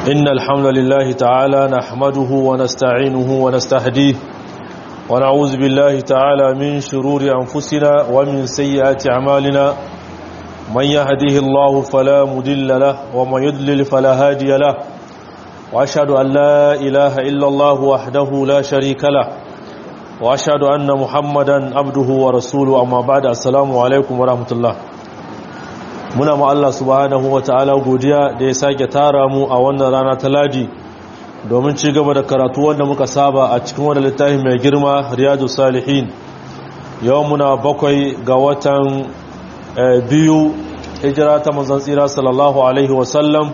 إن الحمد لله تعالى نحمده ونستعينه ونستهديه ونعوذ بالله تعالى من شرور أنفسنا ومن سيئات أعمالنا من يهديه الله فلا مدل له ومن يدلل فلا هادي له وأشهد أن لا إله إلا الله وحده لا شريك له وأشهد أن محمدا عبده ورسوله أما بعد السلام عليكم ورحمة الله muna ma Allah subhanahu wa ta'ala godiya da ya sake tara mu a wannan rana ta ladi domin ci gaba da karatu wanda muka saba a cikin wani littafi mai girma riyadu salihin yau muna bakwai ga watan biyu hijira ta manzan tsira sallallahu alaihi wasallam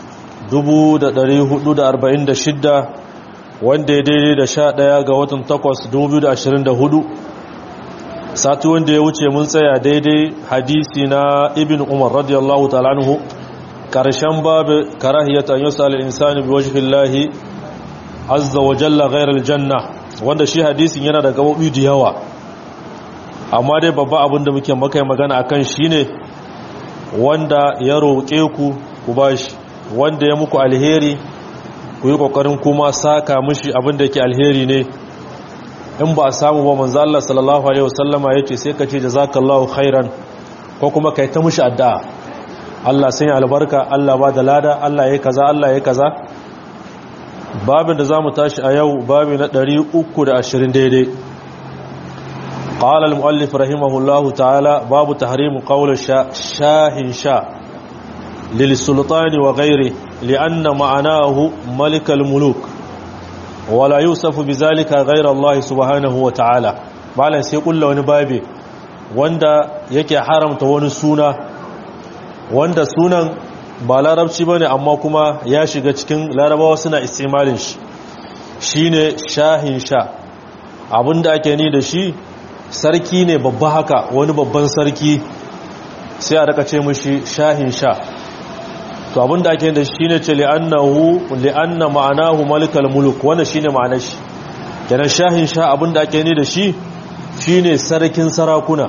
1446 wanda ya daidai da sha ɗaya ga watan takwas 2024 sati wanda ya wuce mun tsaya daidai hadisi na ibn umar radiyallahu ta'ala anhu karshen babu karahiyatan yusal al-insani bi wajhillahi azza wa jalla ghayra al-janna wanda shi hadisin yana da gabobi da yawa amma dai babba abin da muke maka magana akan shine wanda ya roƙe ku ku bashi wanda ya muku alheri ku yi kokarin kuma saka mishi abin da yake alheri ne in ba a samu ba manzo Allah sallallahu alaihi wasallama yace sai ka ce jazakallahu khairan ko kuma kai ta mushi addu'a Allah sai albarka Allah ba da lada Allah yayi kaza Allah yayi kaza babin da zamu tashi a yau babi na 320 daidai qala al-muallif rahimahullahu ta'ala babu tahrim qawl shahin sha lil sultani wa ghairi li'anna ma'anahu malik al-muluk wala yusafu bizalika ghayra Allah subhanahu wa ta'ala malan sai kullu wani babe wanda yake haramta wani suna wanda sunan ba larabci bane amma kuma ya shiga cikin larabawa suna istimalin shi shine shahin sha abinda ake ni da shi sarki ne babba haka wani babban sarki sai a raka ce mishi shahin sha to abinda ake da shi ne ce li'annahu li'anna ma'anahu malikal muluk wannan shine ma'anar shi kenan shahin sha abinda ake ni da shi shine sarkin sarakuna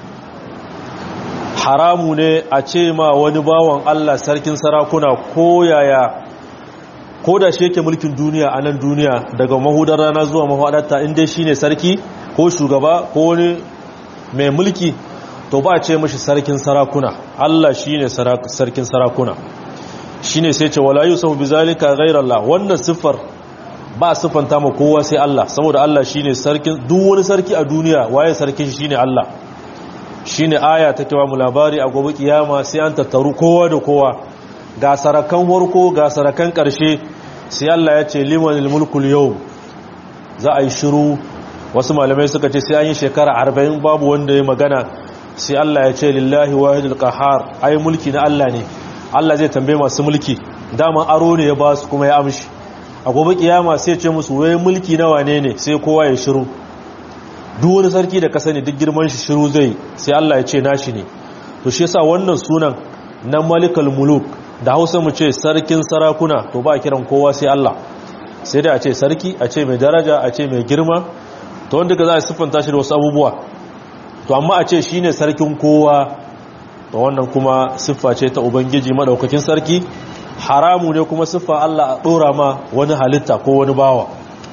haramu ne a ce ma wani bawan Allah sarkin sarakuna ko yaya ko da shi yake mulkin duniya a nan duniya daga mahudar rana zuwa mahadarta inda shine sarki ko shugaba ko wani mai mulki to ba a ce mashi sarkin sarakuna Allah shine sarkin sarakuna shine sai ce wala yusafu bizalika ghayrallah wannan siffar ba siffanta ma kowa sai Allah saboda Allah shine sarkin duk wani sarki a duniya waye sarkin shine Allah shine aya take ba mu labari a gobe kiyama sai an tattaru kowa da kowa ga sarakan horko ga sarakan karshe sai Allah ya ce limanil mulkul yawm za a yi shiru wasu malamai suka ce sai an yi shekara 40 babu wanda ya magana sai Allah ya ce lillahi wahidul qahar ai mulki na Allah ne Allah zai tambaye masu mulki dama aro ne ya ba su kuma ya amshi a gobe kiyama sai ce musu wai mulki na wane ne sai kowa ya shiru duk wani sarki da ka sani duk girman shi shiru zai sai Allah ya ce nashi ne to shi yasa wannan sunan na malikal muluk da Hausa mu ce sarkin sarakuna to ba kiran kowa sai Allah sai dai a ce sarki a ce mai daraja a ce mai girma to wanda ka za a siffanta shi da wasu abubuwa to amma a ce shine sarkin kowa to wannan kuma siffa ce ta ubangiji madaukakin sarki haramu ne kuma siffa Allah a dora ma wani halitta ko wani bawa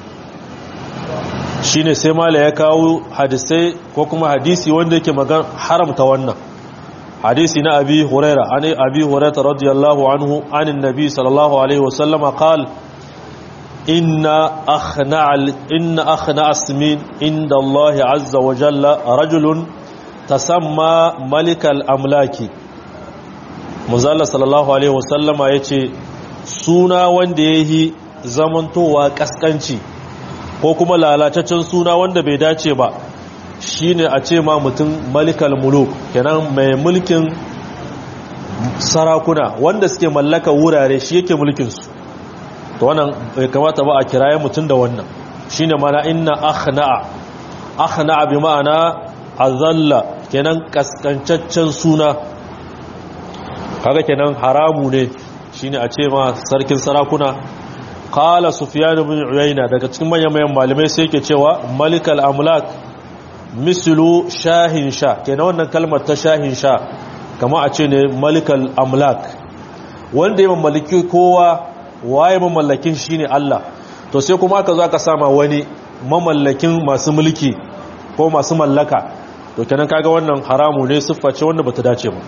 shine sai mala ya kawo hadisai ko kuma hadisi wanda yake magan haramta wannan hadisi na abi huraira an abi huraira radiyallahu anhu anin nabi sallallahu alaihi wasallama qal inna akhna inna akhna asmin inda Allah azza wa jalla rajulun tasamma malikal amlaki muzalla sallallahu alaihi wasallama yace suna wanda yayi zamantowa kaskanci ko kuma lalataccen suna wanda bai dace ba shine a ce ma mutum malikal muluk kenan mai mulkin sarakuna wanda suke mallaka wurare shi yake mulkin su to wannan bai kamata ba a kiraye mutum da wannan shine mana inna akhna'a akhna'a bi ma'ana azalla kenan kaskancaccen suna kaga kenan haramu ne shine a ce ma sarkin sarakuna qala sufyan ibn uyayna daga cikin manyan manyan malamai sai yake cewa malikal amlak mislu shahin sha kenan wannan kalmar ta shahin sha kama a ce ne malikal amlak wanda ya mallaki kowa waye mamallakin shine Allah to sai kuma aka zo aka sama wani mamallakin masu mulki ko masu mallaka to kenan kaga wannan haramu ne siffa ce wanda bata dace ba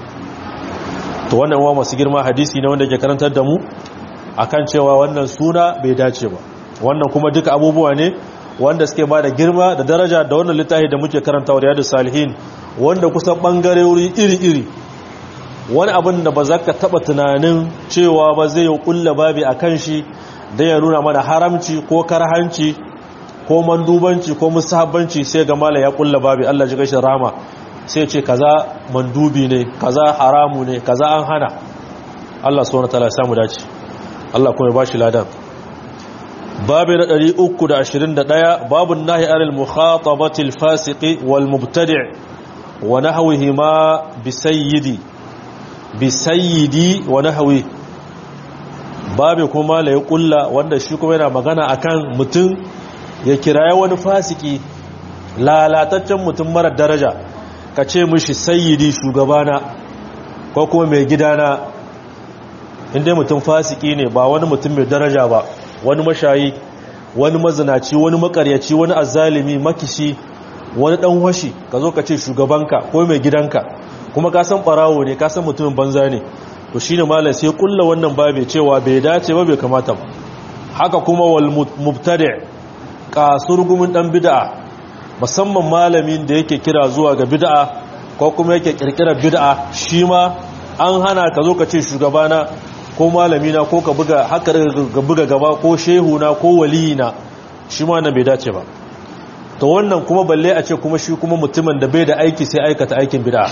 to wannan uwa masu girma hadisi ne wanda ke karantar da mu akan cewa wannan suna bai dace ba wannan kuma duka abubuwa ne wanda suke ba da girma da daraja da wannan littafi da muke karanta wa riyadu salihin wanda kusan bangare wuri iri-iri wani abin da ba za ka taɓa tunanin cewa ba zai yi ƙulla babi a kan shi don ya nuna mana haramci ko karhanci ko mandubanci ko musahabbanci sai ga mala ya ƙulla babi allah ji gashin rama sai ce kaza mandubi ne kaza haramu ne kaza an hana allah subhanahu ta'ala ya samu dace allah kuma ya bashi ladan babu na 321 babun nahi anil mukhatabatil fasiqi wal mubtadi' wa nahwihi ma bisayyidi bisayyidi wa nahwi babu kuma la kulla wanda shi kuma yana magana akan mutum ya kiraye wani fasiki lalataccen mutum mara daraja ka ce mishi sayyidi shugabana ko kuma mai gidana inda mutum fasiki ne ba wani mutum mai daraja ba wani mashayi wani mazinaci wani makaryaci wani azalimi makishi wani dan washi ka zo ka ce shugabanka ko mai gidanka kuma ka san barawo ne ka san mutumin banza ne to shine malam sai kulla wannan babe cewa bai dace ba bai kamata ba haka kuma wal mubtadi kasurgumin dan bid'a musamman malamin da yake kira zuwa ga bid'a ko kuma yake kirkirar bid'a shi ma an hana ka zo ka ce shugabana ko malamina ko ka buga haka ga buga gaba ko shehuna ko waliyina shi ma nan bai dace ba to wannan kuma balle a ce kuma shi kuma mutumin da bai da aiki sai aikata aikin bid'a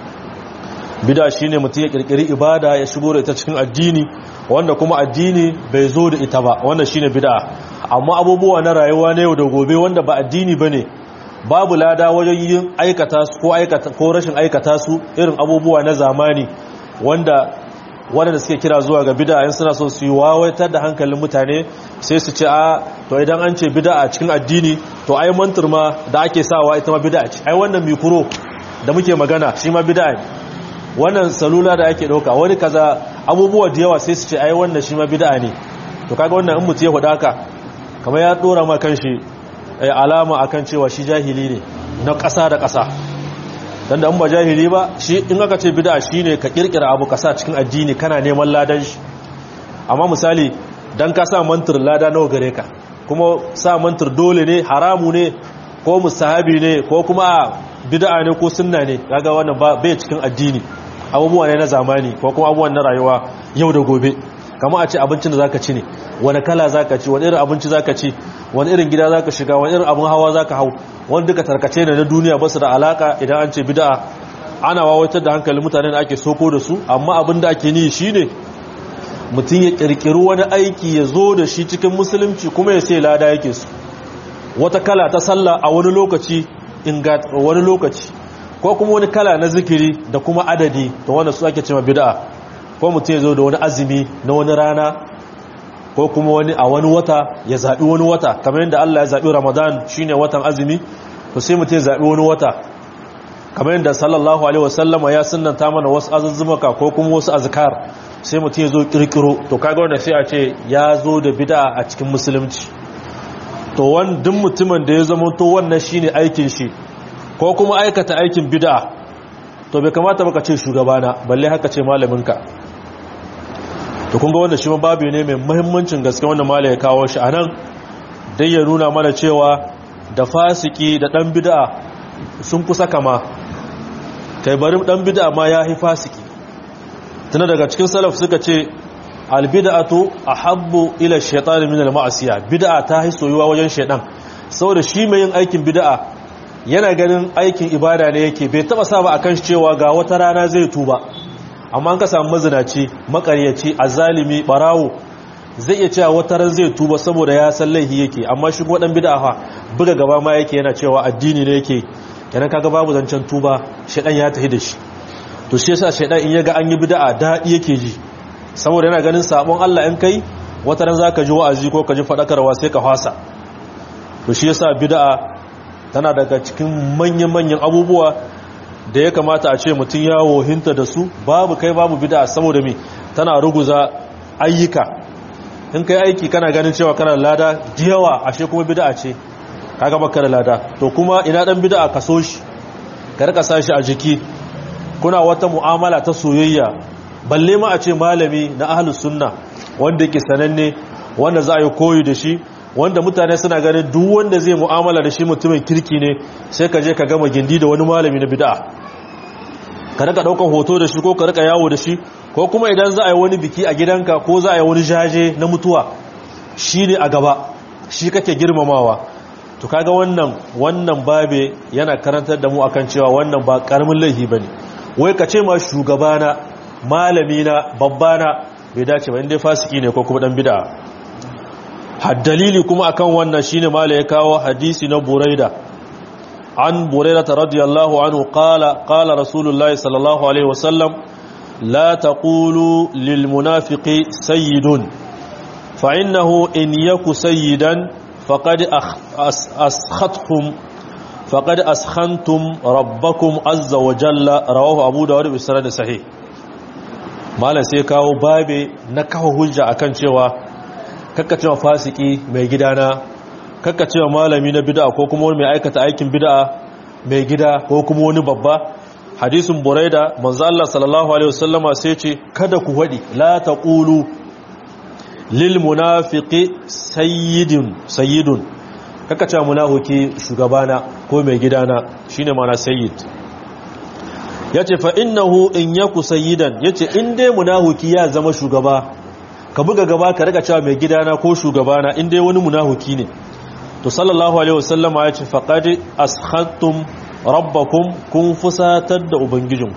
bid'a shine mutum ya kirkiri ibada ya shigo da ita cikin addini wanda kuma addini bai zo da ita ba wannan shine bid'a amma abubuwa na rayuwa na yau da gobe wanda ba addini bane babu lada wajen yin aikata su ko aikata ko rashin aikata su irin abubuwa na zamani wanda wanda suke kira zuwa ga bid'a in suna so su yi wawaitar da hankalin mutane sai su ce a to idan an ce bid'a a cikin addini to ai mantur ma da ake sawa ita ma bid'a ce ai wannan mikro da muke magana shi ma bid'a ne wannan salula da ake dauka wani kaza abubuwa da yawa sai su ce ai wannan shi ma bid'a ne to kaga wannan in mutu ya faɗa haka kamar ya dora ma kanshi alama akan cewa shi jahili ne na ƙasa da ƙasa dan da an ba jahili ba shi in aka ce bid'a shine ka kirkira abu ka sa cikin addini kana neman ladan shi amma misali dan ka sa mantur lada nawa gare ka kuma sa mantur dole ne haramu ne ko musahabi ne ko kuma bid'a ne ko sunna ne kaga wannan bai cikin addini abubuwa ne na zamani ko kuma abubuwan na rayuwa yau da gobe kama a ce abincin da zaka ci ne wani kala zaka ci wani irin abinci zaka ci wani irin gida zaka shiga wani irin abin hawa zaka hau wani duka tarkace ne na duniya basu da alaka idan an ce bid'a ana wawaitar da hankalin mutanen da ake soko da su amma abin da ake ni shine mutum ya kirkiri wani aiki ya zo da shi cikin musulunci kuma ya sai lada yake su wata kala ta sallah a wani lokaci ingat wani lokaci ko kuma wani kala na zikiri da kuma adadi to wanda su ake cewa bid'a ko mutum ya zo da wani azumi na wani rana ko kuma wani a wani wata ya zaɓi wani wata kamar yadda Allah ya zaɓi Ramadan shine watan azumi to sai mutum ya zaɓi wani wata kamar yadda sallallahu alaihi wasallama ya sunnanta mana wasu azuzzumaka ko kuma wasu azkar sai mutum ya zo kirkiro to kaga wanda sai a ce ya zo da bid'a a cikin musulunci to wandin mutumin da ya zama to wannan shine aikin shi ko kuma aikata aikin bid'a to bai kamata baka ce shugabana balle haka ce malaminka to kun ga wanda shi babu ne mai muhimmancin gaske wanda malai ya kawo shi anan dai ya nuna mana cewa da fasiki da dan bid'a sun kusa kama kai bari dan bid'a ma ya hi fasiki tana daga cikin salaf suka ce albid'atu ahabbu ila shaytan min al-ma'siyah bid'a ta hi soyuwa wajen shaytan saboda shi mai yin aikin bid'a yana ganin aikin ibada ne yake bai taba sa ba akan shi cewa ga wata rana zai tuba amma an ka samu mazinaci makaryaci azalimi barawo zai iya cewa wata ran zai tuba saboda ya san laifi yake amma shi ko dan bid'a fa buga gaba ma yake yana cewa addini ne yake kenan kaga babu zancen tuba shedan ya tafi da shi to shi yasa shedan in yaga an yi bid'a dadi yake ji saboda yana ganin sabon Allah in kai wata ran zaka ji wa'azi ko ka ji fadakarwa sai ka fasa to shi yasa bid'a tana daga cikin manyan-manyan abubuwa da ya kamata a ce mutum ya wohinta da su babu kai babu bid'a saboda me tana ruguza ayyuka in kai aiki kana ganin cewa kana lada jiyawa ashe kuma bid'a ce kaga baka da lada to kuma ina dan bid'a ka so shi ka rika sashi a jiki kuna wata mu'amala ta soyayya balle ma a ce malami na ahlus sunna wanda yake sananne wanda za a yi koyi da shi wanda mutane suna ganin duk wanda zai mu'amala da shi mutumin kirki ne sai ka je ka gama gindi da wani malami na bid'a ka rika daukan hoto da shi ko ka rika yawo da shi ko kuma idan za a yi wani biki a gidanka ko za a yi wani jaje na mutuwa shi ne a gaba shi kake girmamawa to kaga wannan wannan babe yana karantar da mu akan cewa wannan ba karamin laifi bane wai ka ce ma shugabana malamina babbana bai dace ba inda fasiki ne ko kuma dan bid'a haddalili kuma akan wannan shine mala ya kawo hadisi na buraida an buraida radiyallahu anhu qala qala rasulullahi sallallahu alaihi wasallam la taqulu lil munafiqi sayyidun fa innahu in yaku sayyidan faqad askhatkum faqad askhantum rabbakum azza wa jalla rawahu abu dawud bi sanad sahih malam sai kawo babe na kawo hujja akan cewa kakkacewa fasiki mai gidana kakkacewa malami na bid'a ko kuma wani mai aikata aikin bid'a mai gida ko kuma wani babba hadisin buraida manzo Allah sallallahu alaihi wasallama sai ce kada ku wadi la taqulu lil munafiqi sayyidun sayyidun kakkacewa munafiki shugabana ko mai gidana shine mana sayyid yace fa innahu in yaku sayyidan yace in dai munafiki ya zama shugaba ka buga gaba ka rika cewa mai gidana ko shugabana in dai wani munahuki ne to sallallahu alaihi wasallam ya ce faqad askhattum rabbakum kun fusatar da ubangijinku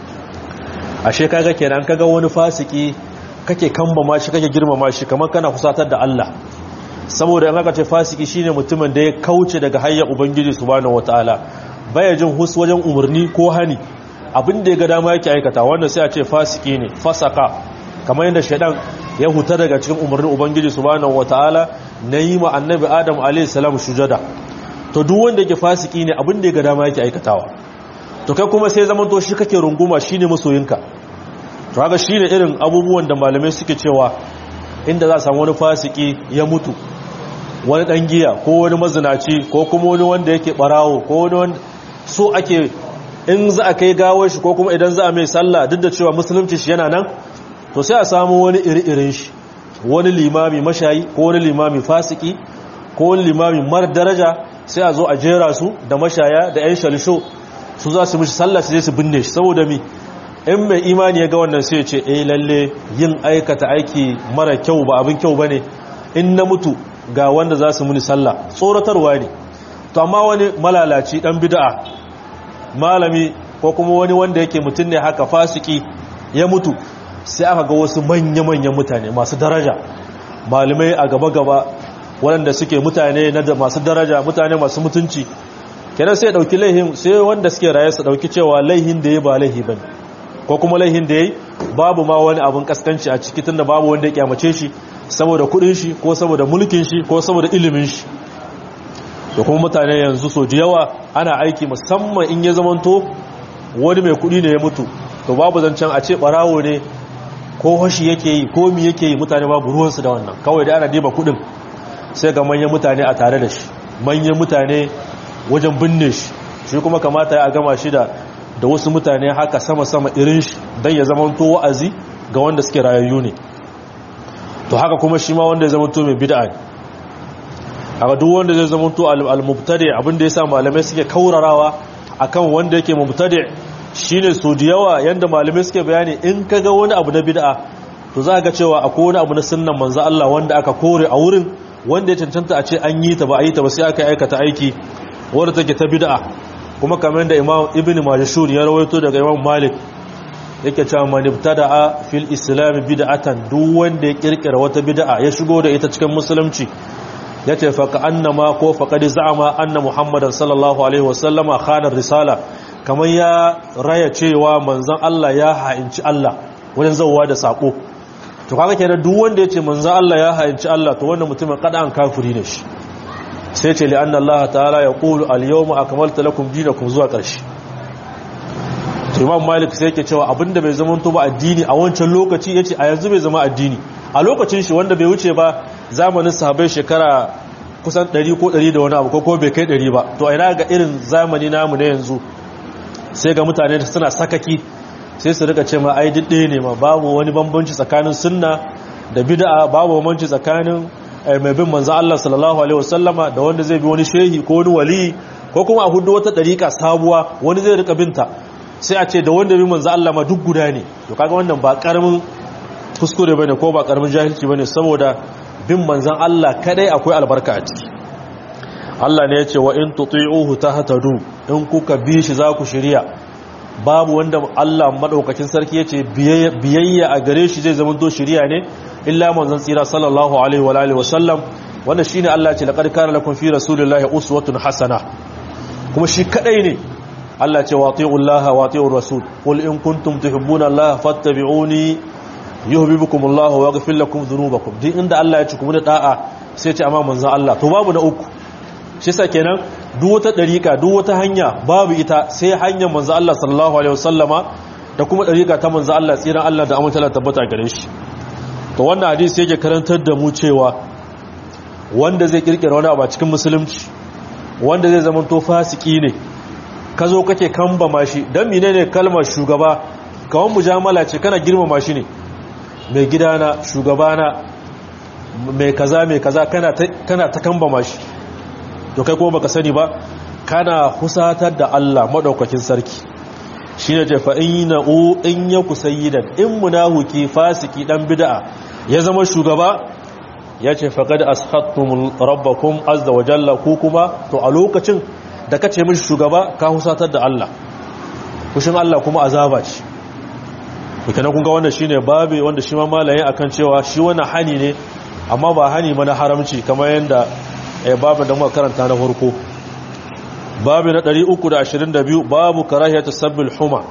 ashe kaga kenan kaga wani fasiki kake kambama shi kake girmama shi kamar kana fusatar da Allah saboda in aka ce fasiki shine mutumin da ya kauce daga hayyar ubangiji subhanahu wataala baya jin hus wajen umarni ko hani abin da ya ga dama yake aikata wanda sai a ce fasiki ne fasaka kamar yadda shaidan ya huta daga cikin umarnin ubangiji subhanahu wataala na yi ma annabi adam alayhi salam sujada to duk wanda yake fasiki ne abin da ya ga dama yake aikatawa to kai kuma sai zaman to shi kake runguma shine masoyinka to haka shine irin abubuwan da malamai suke cewa inda za a samu wani fasiki ya mutu wani dan giya ko wani mazinaci ko kuma wani wanda yake barawo ko wani wanda so ake in za a kai gawar shi ko kuma idan za a mai sallah duk da cewa musulunci shi yana nan to sai a samu wani iri-irin shi wani limami mashayi ko wani limami fasiki ko wani limami mar daraja sai a zo a jera su da mashaya da 'yan shalisho su za su mishi sallah su je su binne shi saboda mi in mai imani ya ga wannan sai ce eh lalle yin aikata aiki mara kyau ba abin kyau bane in na mutu ga wanda za su muni sallah tsoratarwa ne to amma wani malalaci dan bid'a malami ko kuma wani wanda yake mutum ne haka fasiki ya mutu sai aka ga wasu manya-manyan mutane masu daraja malamai a gaba-gaba waɗanda suke mutane na masu daraja mutane masu mutunci kenan sai ɗauki laihin sai wanda suke raye su ɗauki cewa laihin da ya ba laihi ba ko kuma laihin da ya yi babu ma wani abin kaskanci a ciki tun da babu wanda ya kyamace shi saboda kuɗin shi ko saboda mulkin shi ko saboda ilimin shi da kuma mutane yanzu so da yawa ana aiki musamman in ya zamanto wani mai kuɗi ne ya mutu to babu zancen a ce ɓarawo ne ko hoshi yake yi ko mi yake yi mutane babu ruwansu da wannan kawai da ana diba kudin sai ga manyan mutane a tare da shi manyan mutane wajen binne shi shi kuma kamata ya gama shi da da wasu mutane haka sama-sama irin shi don ya zama to wa'azi ga wanda suke rayayyu ne to haka kuma shi ma wanda ya zama to mai bid'a ne haka duk wanda zai zama to al-mubtadi abinda yasa malamai suke kaurarawa akan wanda yake mubtadi shine so da yawa yanda malamai suke bayani in kaga wani abu na bid'a to za ga cewa akwai wani abu na sunnan manzo Allah wanda aka kore a wurin wanda ya cancanta a ce an yi ta ba a yi ta ba sai aka aikata aiki wanda take ta bid'a kuma kamar da Imam Ibn Majashur ya rawaito daga Imam Malik yake cewa man ibtada'a fil islam bid'atan duk wanda ya kirkira wata bid'a ya shigo da ita cikin musulunci yace fa ka annama ko fa qad za'ama anna Muhammadan sallallahu alaihi wasallama khana risala kamar ya raya cewa manzan Allah ya ha'inci Allah wajen zauwa da sako to kaga kenan duk wanda yace manzan Allah ya ha'inci Allah to wannan mutumin kada an kafiri ne shi sai ce li'anna Allah ta'ala ya qulu al-yawma akmaltu lakum dinakum zuwa ƙarshe to Imam Malik sai yake cewa abinda bai zama to ba addini a wancan lokaci yace a yanzu bai zama addini a lokacin shi wanda bai wuce ba zamanin sahabbai shekara kusan 100 ko 100 da wani abu ko bai kai 100 ba to ina ga irin zamani namu na yanzu sai ga mutane suna sakaki sai su rika ce ma ai didde ne ma babu wani bambanci tsakanin sunna da bid'a babu bambanci tsakanin mai bin manzo Allah sallallahu alaihi wasallama da wanda zai bi wani shehi ko wani wali ko kuma a hudu wata dariƙa sabuwa wani zai rika binta sai a ce da wanda bi manzo Allah ma duk guda ne to kaga wannan ba karamin kuskure bane ko ba karamin jahilci bane saboda bin manzon Allah kadai akwai albarka a ciki Allah ne ya ce wa in tuti'uhu tahtadu in kuka bi shi za ku shirya babu wanda Allah madaukakin sarki yace biyayya a gare shi zai zama to shirya ne illa manzon tsira sallallahu alaihi wa alihi wasallam wannan shine Allah ce laqad kana lakum fi rasulillahi uswatun hasana kuma shi kadai ne Allah ce wati'ullaha wati'ur rasul qul in kuntum tuhibbuna Allah fattabi'uni yuhibbukumullahu wa yaghfir lakum dhunubakum din inda Allah ya ci kuma da da'a sai ce amma manzon Allah to babu na uku shi sa kenan duk wata dariƙa duk wata hanya babu ita sai hanyar manzo Allah sallallahu alaihi wasallama da kuma dariƙa ta manzo Allah tsiran Allah da amince Allah tabbata gare shi to wannan hadisi yake karantar da mu cewa wanda zai kirkira wani abu a cikin musulunci wanda zai zama to fasiki ne ka zo kake kamba shi dan menene kalmar shugaba kawan mujamala ce kana girmama shi ne mai gidana shugabana mai kaza mai kaza kana ta kana ta kamba shi to kai kuma baka sani ba kana husatar da Allah madaukakin sarki shine ce fa inna u in yaku sayyidan in munahuki fasiki dan bid'a ya zama shugaba yace faqad ashattum rabbakum azza wa jalla ku kuma to a lokacin da kace mishi shugaba ka husatar da Allah kushin Allah kuma azaba ce to kun ga wannan shine babe wanda shi ma malayin akan cewa shi wannan hani ne amma ba hani mana haramci kamar yanda eh babu da muka karanta na farko babu na 322 babu karahiyatu sabbil huma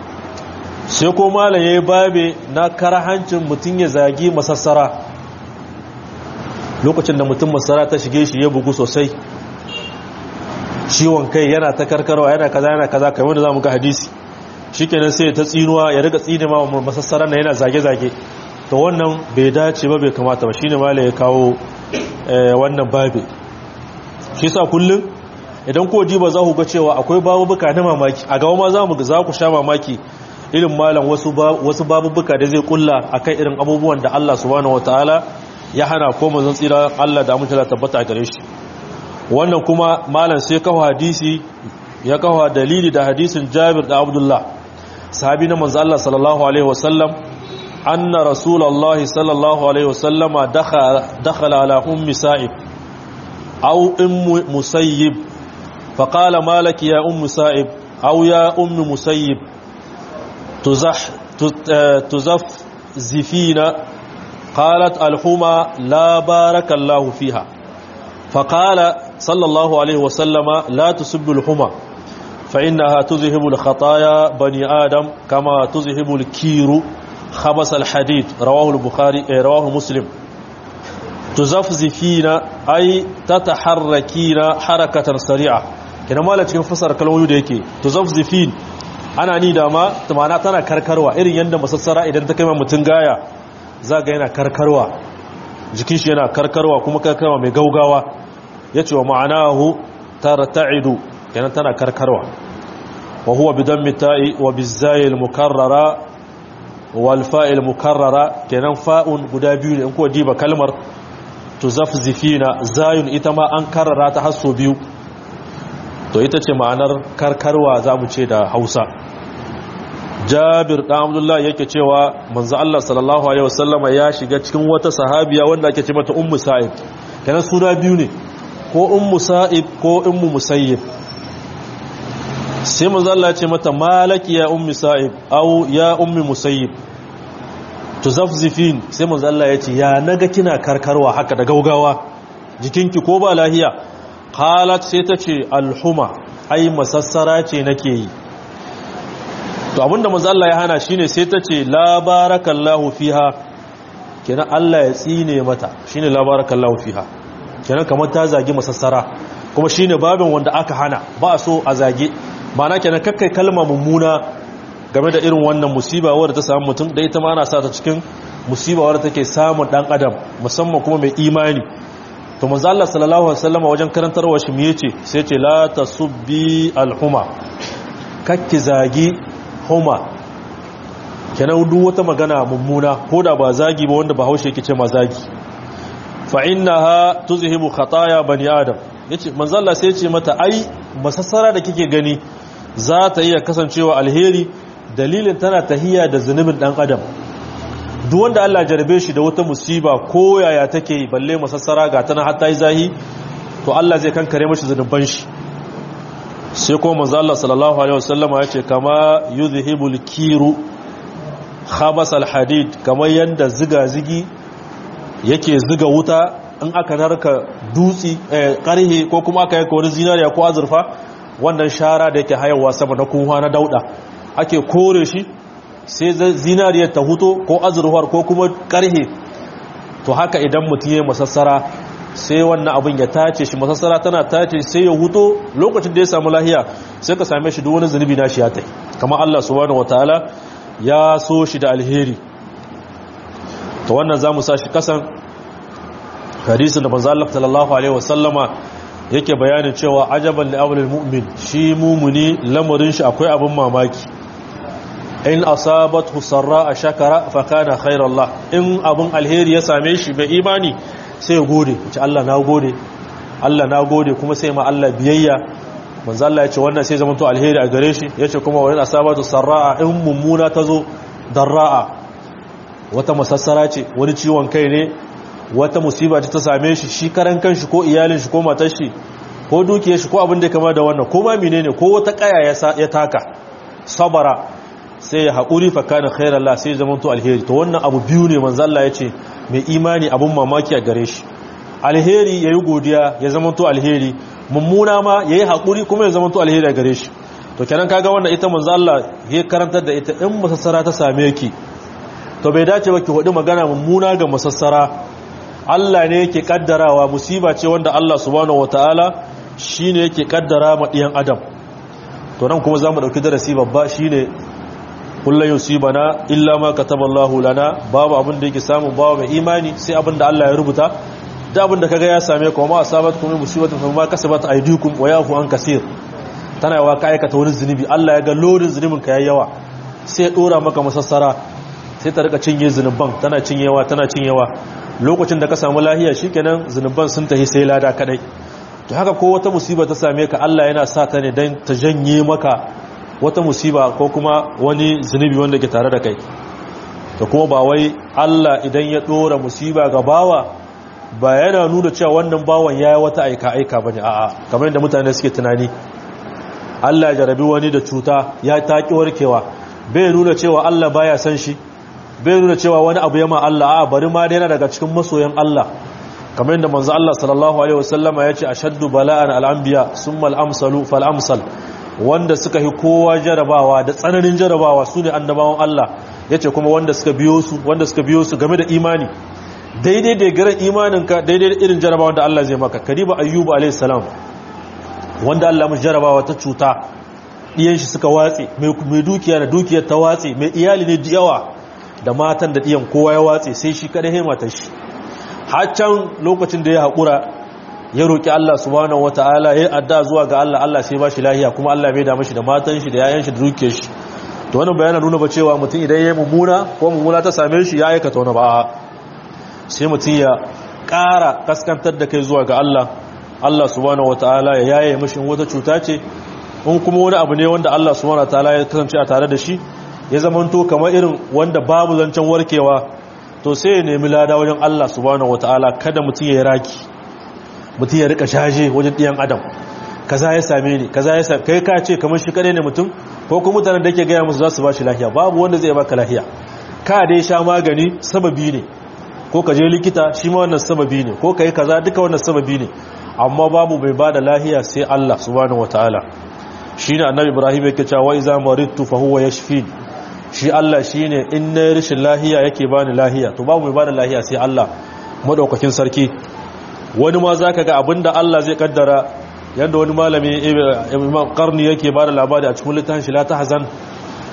sai ko malam yayi babe na karahancin mutun ya zagi masassara lokacin da mutum masassara ta shige shi ya bugu sosai ciwon kai yana ta karkarwa yana kaza yana kaza kamar da zamu ga hadisi shikenan sai ta tsinuwa ya riga tsine ma masassaran nan yana zage zage to wannan bai dace ba bai kamata ba shine malam ya kawo wannan babe shi sa kullum idan ko diba za ku ga cewa akwai babubuka na mamaki a gaba ma za mu za ku sha mamaki irin malam wasu wasu babubuka da zai kulla akan irin abubuwan da Allah subhanahu wataala ya hana ko manzon tsira Allah da mutala tabbata a gare shi wannan kuma malam sai kawo hadisi ya kawo dalili da hadisin Jabir da Abdullah sahabi na manzon Allah sallallahu alaihi wasallam anna rasulullahi sallallahu alaihi wasallama dakhala dakhala ala ummi sa'ib أو أم مسيب فقال مالك يا أم سائب أو يا أم مسيب تزح تزف زفين قالت الحمى لا بارك الله فيها فقال صلى الله عليه وسلم لا تسب الحمى فإنها تذهب الخطايا بني آدم كما تذهب الكير خبس الحديد رواه البخاري رواه مسلم tuzafzifina ai tataharrakina harakatan sari'a kina mala cikin fasara kalmomi da yake tuzafzifin ana ni da ma tumana tana karkarwa irin yanda masassara idan ta kaima mutun gaya zaga yana karkarwa jikin shi yana karkarwa kuma karkarwa mai gaugawa yace wa ma'anahu tarta'idu kina tana karkarwa wa huwa bidammi ta'i wa bizai al-mukarrara wal fa'il mukarrara kenan fa'un guda biyu ne in ko diba kalmar tuzafzifina zayun ita ma an karrara ta hasso biyu to ita ce ma'anar karkarwa za mu ce da hausa jabir ɗan abdullah yake cewa manzo Allah sallallahu alaihi wasallama ya shiga cikin wata sahabiya wanda ake ce mata ummu sa'ib kenan suna biyu ne ko ummu sa'ib ko ummu musayyib sai manzo Allah ya ce mata malaki ya ummu sa'ib au ya ummu musayyib tuzafzifin sai manzo Allah ya ce ya naga kina karkarwa haka da gaugawa jikinki ko ba lahiya qalat sai ta ce alhuma ai masassara ce nake yi to abinda manzo Allah ya hana shine sai ta ce la barakallahu fiha kenan Allah ya tsine mata shine la barakallahu fiha kenan kamar ta zagi masassara kuma shine babin wanda aka hana ba so a zage ma'ana kenan kakkai kalma mummuna game da irin wannan musiba wadda ta samu mutum da ita ma ana sa ta cikin musiba wadda take samun dan adam musamman kuma mai imani to manzo Allah sallallahu alaihi wasallam wajen karantarwa shi me yace sai yace la tasubbi alhuma kakki zagi huma kenan duk wata magana mummuna ko da ba zagi ba wanda bahaushe yake ce ma zagi fa innaha tuzhibu khataya bani adam yace manzo Allah sai yace mata ai masassara da kike gani za ta iya kasancewa alheri dalilin tana tahiya da zunubin dan adam duk wanda Allah jarabe shi da wata musiba ko yaya take balle masassara ga tana hatta yi zahi to Allah zai kankare mashi zunuban shi sai kuma manzo Allah sallallahu alaihi wasallama yace kama yuzhibul kiru khabas alhadid kamar yanda ziga zigi yake ziga wuta in aka narka dutsi karhe ko kuma aka yanka wani zinariya ko azurfa wannan shara da yake hayawa sama na kunwa na dauda ake kore shi sai zinariyar ta huto ko azurfar ko kuma karhe to haka idan mutum ya masassara sai wannan abin ya tace shi masassara tana tace sai ya huto lokacin da ya samu lahiya sai ka same shi duk wani zunubi na shi ya tai kamar Allah subhanahu wataala ya so shi da alheri to wannan zamu sa shi kasan hadisin da manzo Allah sallallahu alaihi wasallama yake bayanin cewa ajaban li amril mu'min shi mumuni lamarin shi akwai abin mamaki in asabathu sarra shakara fa kana khairallah in abin alheri ya same shi bai imani sai ya gode ce Allah na gode Allah na gode kuma sai ma Allah biyayya manzo Allah ya ce wannan sai zama to alheri a gare shi yace kuma wa in asabatu sarra in mummuna tazo darra'a wata masassara ce wani ciwon kai ne wata musiba ta same shi shi karan kanshi ko iyalin shi ko matar shi ko dukiyar shi ko abin da kama da wannan ko ma menene ko wata kaya ya taka sabara sai ya haƙuri fa kana khairallah sai zaman to alheri to wannan abu biyu ne manzo Allah yace mai imani abun mamaki a gare shi alheri yayi godiya ya zaman to alheri mummuna ma yayi haƙuri kuma ya zaman to alheri a gare shi to kenan kaga wannan ita manzo Allah ya karantar da ita in masassara ta same ki to bai dace ba ki hudi magana mummuna ga masassara Allah ne yake kaddarawa musiba ce wanda Allah subhanahu wataala shine yake kaddara ma diyan adam to nan kuma zamu dauki darasi babba shine kullu yusibana illa ma kataballahu lana babu abin da yake samu babu mai imani sai abin da Allah ya rubuta da abin da kaga ya same ka ma asabatkum musibatun fa ma kasabat aydikum wa yafu an kaseer tana yawa ka aikata wani zunubi Allah ya ga lodin zunubin ka yayi yawa sai ya dora maka masassara sai ta rika cinye zunuban tana cinyewa tana cinyewa lokacin da ka samu lahiya shikenan zunuban sun tahi sai lada kadai to haka ko wata musiba ta same ka Allah yana sa ta ne dan ta janye maka wata musiba ko kuma wani zunubi wanda ke tare da kai to kuma ba wai Allah idan ya dora musiba ga bawa ba yana nuna cewa wannan bawan yayi wata aika aika bane a'a kamar yadda mutane suke tunani Allah ya jarabi wani da cuta ya taki warkewa bai nuna cewa Allah baya san shi bai nuna cewa wani abu yama Allah a bari ma daina daga cikin masoyan Allah kamar yadda manzo Allah sallallahu alaihi wasallama yace ashaddu bala'an al-anbiya summa al-amsalu fal-amsal wanda suka yi kowa jarabawa da tsananin jarabawa su ne annabawan Allah yace kuma wanda suka biyo su wanda suka biyo su game da imani daidai da garin imaninka daidai da irin jarabawa da Allah zai maka kariba ayyubu alaihi salam wanda Allah mu jarabawa ta cuta diyan shi suka watse mai dukiya da dukiyar ta watse mai iyali ne yawa da matan da diyan kowa ya watse sai shi kada hema ta shi haccan lokacin da ya haƙura ya roƙi Allah subhanahu wata'ala ya adda zuwa ga Allah Allah sai ba shi lahiya kuma Allah bai da mashi da matan shi da yayan shi da dukiyar shi to wannan bayana nuna ba cewa mutum idan ya mummuna ko mummuna ta same shi ya aikata wani ba sai mutum ya ƙara kaskantar da kai zuwa ga Allah Allah subhanahu wata'ala ya yaye mashi wata cuta ce in kuma wani abu ne wanda Allah subhanahu wata'ala ya kasance a tare da shi ya zamanto kamar irin wanda babu zancen warkewa to sai ya nemi lada wajen Allah subhanahu wataala kada mutum ya yi raki mutum ya rika shaje wajen ɗiyan adam kaza ya same ni kaza ya same kai ka ce kamar shi kadai ne mutum ko kuma mutanen da yake gaya musu za su ba shi lahiya babu wanda zai baka lahiya ka dai sha magani sababi ne ko ka je likita shi ma wannan sababi ne ko ka yi kaza duka wannan sababi ne amma babu mai ba da lahiya sai Allah subhanahu wataala shine annabi Ibrahim yake cewa wa iza maridtu fa huwa yashfini shi Allah shi ne in na rashin lahiya yake bani lahiya to babu mai bani lahiya sai Allah madaukakin sarki wani ma za ka ga abinda Allah zai kaddara yadda wani malami imam karni yake ba da labari a cikin littafin shi la ta hazan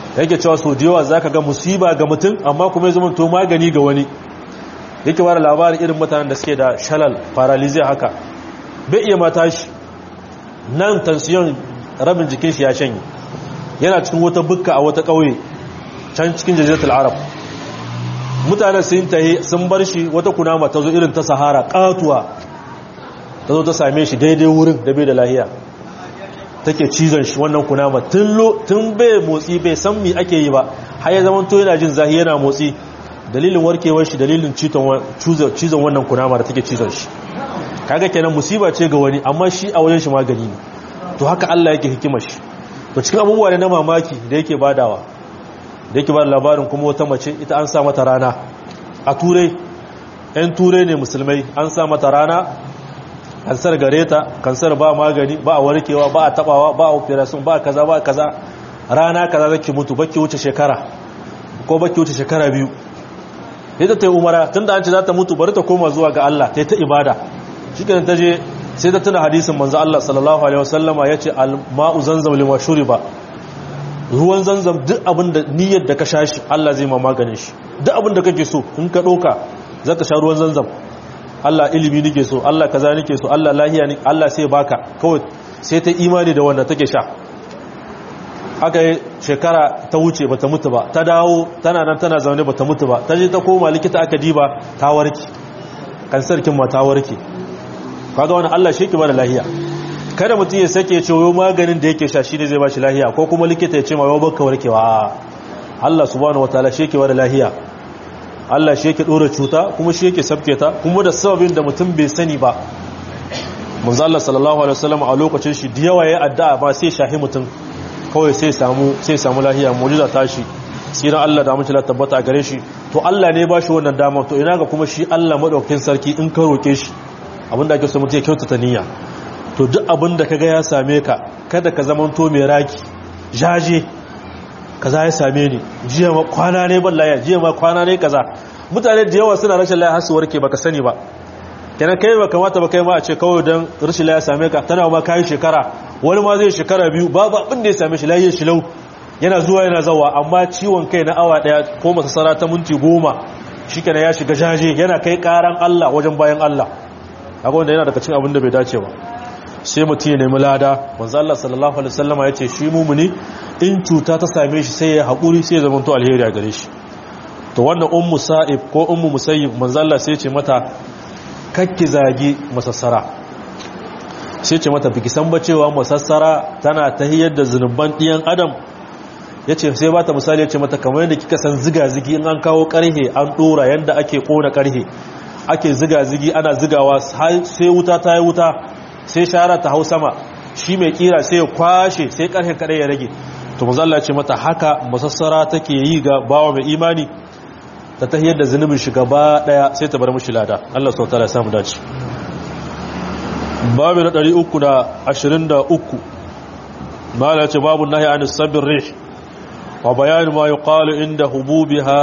yake cewa so da yawa zaka ga musiba ga mutum amma kuma ya zama to magani ga wani yake bada labarin irin mutanen da suke da shalal paralysis haka bai iya mata shi nan tansiyon rabin jikin shi ya shanye yana cikin wata bukka a wata ƙauye can cikin jaziratul arab mutanen sun tahi sun bar shi wata kunama ta zo irin ta sahara katuwa ta zo ta same shi daidai wurin da bai da lahiya take cizon shi wannan kunama tun bai motsi bai san mi ake yi ba har ya zama to yana jin zahi yana motsi dalilin warkewar shi dalilin cizon wannan kunama da take cizon shi kaga kenan musiba ce ga wani amma shi a wajen shi magani ne to haka Allah yake hikimar shi to cikin abubuwa ne na mamaki da yake badawa da yake bada labarin kuma wata mace ita an sa mata rana a turai yan turai ne musulmai an sa mata rana kansar gare ta kansar ba magani ba a warkewa ba a tabawa ba a operation ba kaza ba kaza rana kaza zaki mutu baki wuce shekara ko baki wuce shekara biyu ita ta yi umara tunda an ce za ta mutu bari ta koma zuwa ga Allah ta yi ta ibada shi ta je sai ta tuna hadisin manzo Allah sallallahu alaihi wasallama yace al-ma'u zanzam lima shuriba ruwan zanzam duk abin da niyyar da ka sha shi Allah zai ma maganin shi duk abin da kake so in ka doka zaka sha ruwan zanzam Allah ilimi nake so Allah kaza nake so Allah lahiya ne Allah sai baka kawai sai ta imani da wanda take sha aka yi shekara ta wuce bata mutu ba ta dawo tana nan tana zaune bata mutu ba ta je ta koma likita aka diba ta warke kansarkin ma ta warke kaga wani Allah shi ke bada lahiya kada mutum ya sake ce yau maganin da yake sha shi ne zai bashi lahiya ko kuma likita ya ce ma yau baka warkewa Allah subhanahu wataala shi ke bada lahiya Allah shi yake dora cuta kuma shi yake sabke ta kuma da sababin da mutum bai sani ba manzo Allah sallallahu alaihi wasallam a lokacin shi da yawa yayi addu'a ba sai shahi mutum kawai sai samu sai samu lahiya mu'jiza ta shi siran Allah da mutum tabbata a gare shi to Allah ne ba shi wannan dama to ina ga kuma shi Allah madaukakin sarki in ka roke shi abinda ake so mutum ya kyautata niyya to duk abinda kaga ya same ka kada ka zamanto mai raki jaje kaza ya same ni jiya ma kwana ne ban laya jiya ma kwana ne kaza mutane da yawa suna rashin laya har su warke baka sani ba kenan kai ba kamata ba kai ma a ce kawai dan rashin laya same ka tana ma kai shekara wani ma zai shekara biyu babu abin da ya same shi lafiyar shi lau yana zuwa yana zawa amma ciwon kai na awa daya ko masasara ta minti goma shikenan ya shiga jaje yana kai karan Allah wajen bayan Allah kaga wanda yana daga cikin abin da bai dace ba sai mutum ya nemi lada manzo Allah sallallahu alaihi wasallama yace shi mumuni in cuta ta same shi sai ya haƙuri sai ya zama to alheri a gare shi to wannan ummu sa'ib ko ummu musayyib manzo Allah sai ya ce mata kakki zagi masassara sai ce mata biki san ba cewa masassara tana tahiyar da zunuban ɗiyan adam yace sai ba ta misali yace mata kamar yadda kika san ziga zigi in an kawo karhe an dora yanda ake kona karhe ake ziga zigi ana zigawa sai wuta ta yi wuta sai shara ta hau sama shi mai kira sai ya kwashe sai karhen kadai ya rage to mazalla ce mata haka masassara take yi ga bawa mai imani ta tahiyar da zunubin shi gaba daya sai ta bar mushi lada Allah subhanahu wataala ya samu dace babu na 323 mala ce babu nahi an sabir rih wa bayan ma yuqalu inda hububiha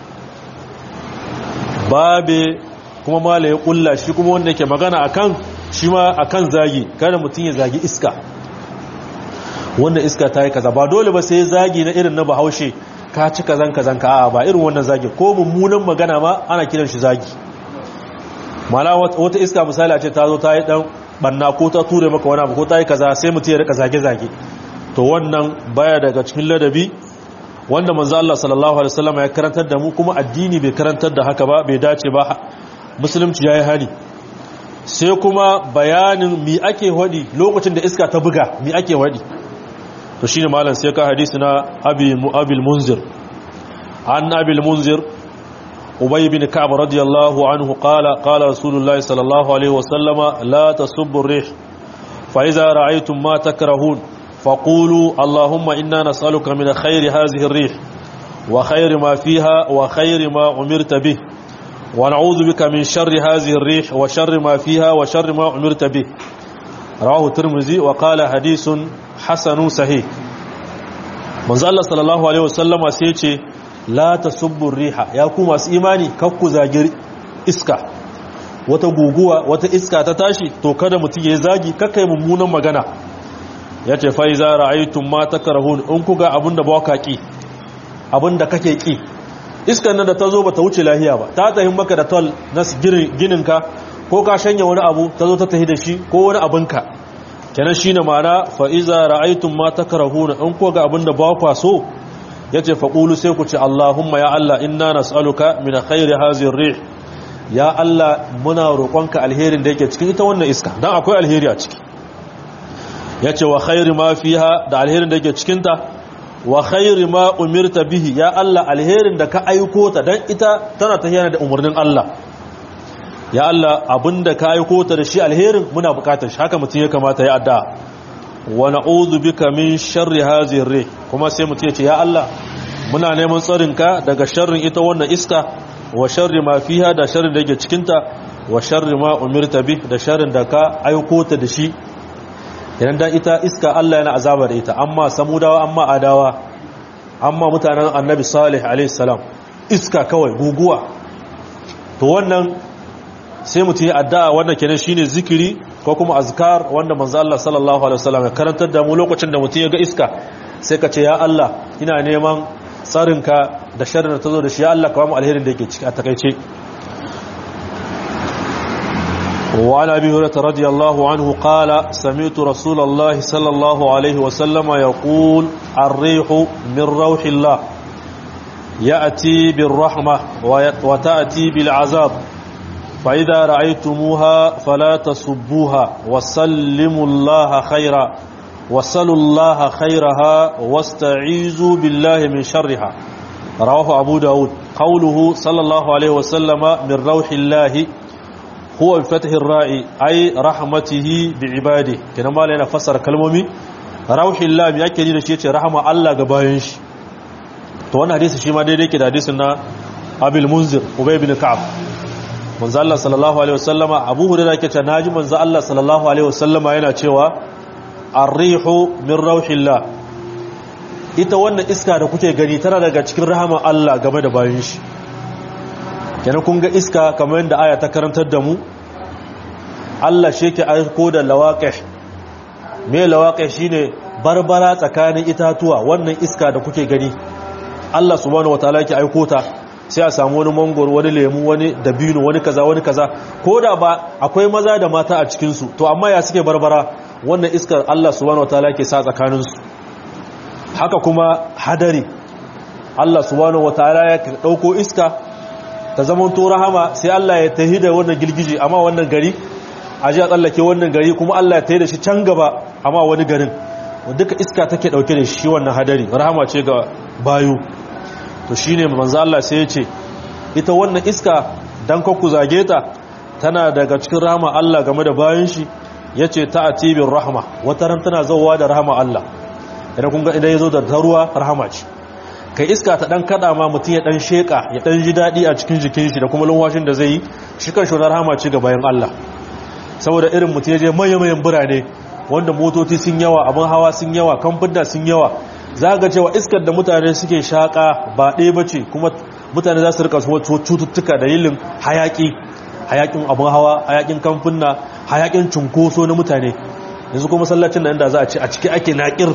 babe kuma mala ya kulla shi kuma wanda yake magana akan shi ma akan zagi kada mutum ya zagi iska wannan iska ta yi kaza ba dole ba sai zagi na irin na bahaushe ka ci kazan kazan ka a ba irin wannan zagi ko mummunan magana ma ana kiran shi zagi mana wata iska misali a ce ta zo ta yi dan banna ko ta ture maka wani abu ko ta yi kaza sai mutum ya rika zage zage to wannan baya daga cikin ladabi wanda manzo Allah sallallahu alaihi wasallam ya karantar da mu kuma addini bai karantar da haka ba bai dace ba musulunci yayi hali sai kuma bayanin mi ake hadi lokacin da iska ta buga mi ake hadi to shine malam sai ka hadisi na abi mu'abil munzir an abil munzir ubay bin ka'b radiyallahu anhu qala qala rasulullahi sallallahu alaihi wasallama la tasubbu ar-rih fa idza ra'aytum ma takrahun faqulu allahumma inna nas'aluka min khayri hadhihi ar-rih wa khayri ma fiha wa khayri ma umirta bih wa na'udhu bika min sharri hadhihi ar-rih wa sharri ma fiha wa sharri ma umirta bih rawahu tirmidhi wa qala hadithun hasanun sahih manzo Allah sallallahu alaihi wasallama sai ce la tasubbu riha ya ku masu imani kakku zagir iska wata guguwa wata iska ta tashi to kada mutum ya zagi kakkai mummunan magana yace fa iza ra'aytum ma takrahun in kuga abinda ba ka ki abin da kake ki iskan nan da ta zo ba ta wuce lahiya ba ta tahin maka da tol na gininka ko ka shanya wani abu ta zo ta tahi da shi ko wani abinka kenan shi ne ma'ana fa'iza ra'aitun ma ta karahuna in ko ga abin da ba kwa so ya ce faƙulu sai ku ce Allahumma ya Allah inna nas'aluka min khairi hazin rih ya Allah muna roƙonka alherin da yake cikin ita wannan iska don akwai alheri a ciki ya ce wa khairi ma fiha da alherin da yake cikinta wa khairi ma umirta bihi ya Allah alherin da ka aiko ta dan ita tana tafiya da umarnin Allah ya Allah abinda ka aiko ta da shi alherin muna bukatar shi haka mutum ya kamata ya adda wa na'udhu bika min sharri hadhihi ar kuma sai mutum ya ce ya Allah muna neman tsarin ka daga sharrin ita wannan iska wa sharri ma fiha da sharrin da yake cikin ta wa sharri ma umirta bi da sharrin da ka aiko ta da shi idan dan ita iska Allah yana azaba da ita amma samudawa amma adawa amma mutanen annabi salih alaihi salam iska kawai guguwa to wannan sai mutum ya addu'a wannan kenan shine zikiri ko kuma azkar wanda manzo Allah sallallahu alaihi wasallam ya karantar da mu lokacin da mutum ya ga iska sai ka ce ya Allah ina neman tsarinka da sharrin da tazo da shi ya Allah ka ba mu alherin da yake ciki a takeice وعن أبي هريرة رضي الله عنه قال سمعت رسول الله صلى الله عليه وسلم يقول الريح من روح الله يأتي بالرحمة وتأتي بالعذاب فإذا رأيتموها فلا تصبوها وسلموا الله خيرا وصلوا الله خيرها واستعيذوا بالله من شرها رواه أبو داود قوله صلى الله عليه وسلم من روح الله هو بفتح الراء أي رحمته بعباده كنا ما لنا فسر كلمومي روح الله يأكد لشيء رحمة الله قبائنش to wannan hadisi shi ma daidai ke da hadisin na abil munzir ubay bin ka'ab manzo Allah sallallahu alaihi wasallama abu hurairah yake cewa naji manzo Allah sallallahu alaihi wasallama yana cewa ar-rihu min rauhillah ita wannan iska da kuke gani tana daga cikin rahama Allah game da bayin shi kenan kun ga iska kamar yadda aya ta karantar da mu Allah shi yake aiko da lawaqih me lawaqih shine barbara tsakanin itatuwa wannan iska da kuke gani Allah subhanahu wataala yake aiko ta sai a samu wani mangoro wani lemu wani dabino wani kaza wani kaza ko da ba akwai maza da mata a cikin su to amma ya suke barbara wannan iskar Allah subhanahu wataala yake sa tsakanin su haka kuma hadari Allah subhanahu wataala ya dauko iska ta zaman to rahama sai Allah ya tahi da wannan gilgije amma wannan gari aje a tsallake wannan gari kuma Allah ya tahi da shi can gaba amma wani garin duka iska take dauke da shi wannan hadari rahama ce ga bayu to shine manzo Allah sai ya ce ita wannan iska dan ku zage ta tana daga cikin rahama Allah game da bayan shi yace ta'atibir rahma wata ran tana zawwa da rahama Allah idan kun ga idan yazo da ruwa rahama ce kai iska ta dan kada ma mutun ya dan sheka ya dan ji dadi a cikin jikin shi da kuma lunwashin da zai yi shi kan shonar rahama ce ga bayan Allah saboda irin mutun ya je mayan birane wanda motoci sun yawa abin hawa sun yawa kamfuna sun yawa za ga cewa iskar da mutane suke shaƙa ba ɗaya ba ce kuma mutane za su rika cututtuka da yilin hayaƙi hayaƙin abin hawa hayaƙin kamfuna hayaƙin cunkoso na mutane yanzu kuma masallacin da inda za a ce a ciki ake naƙir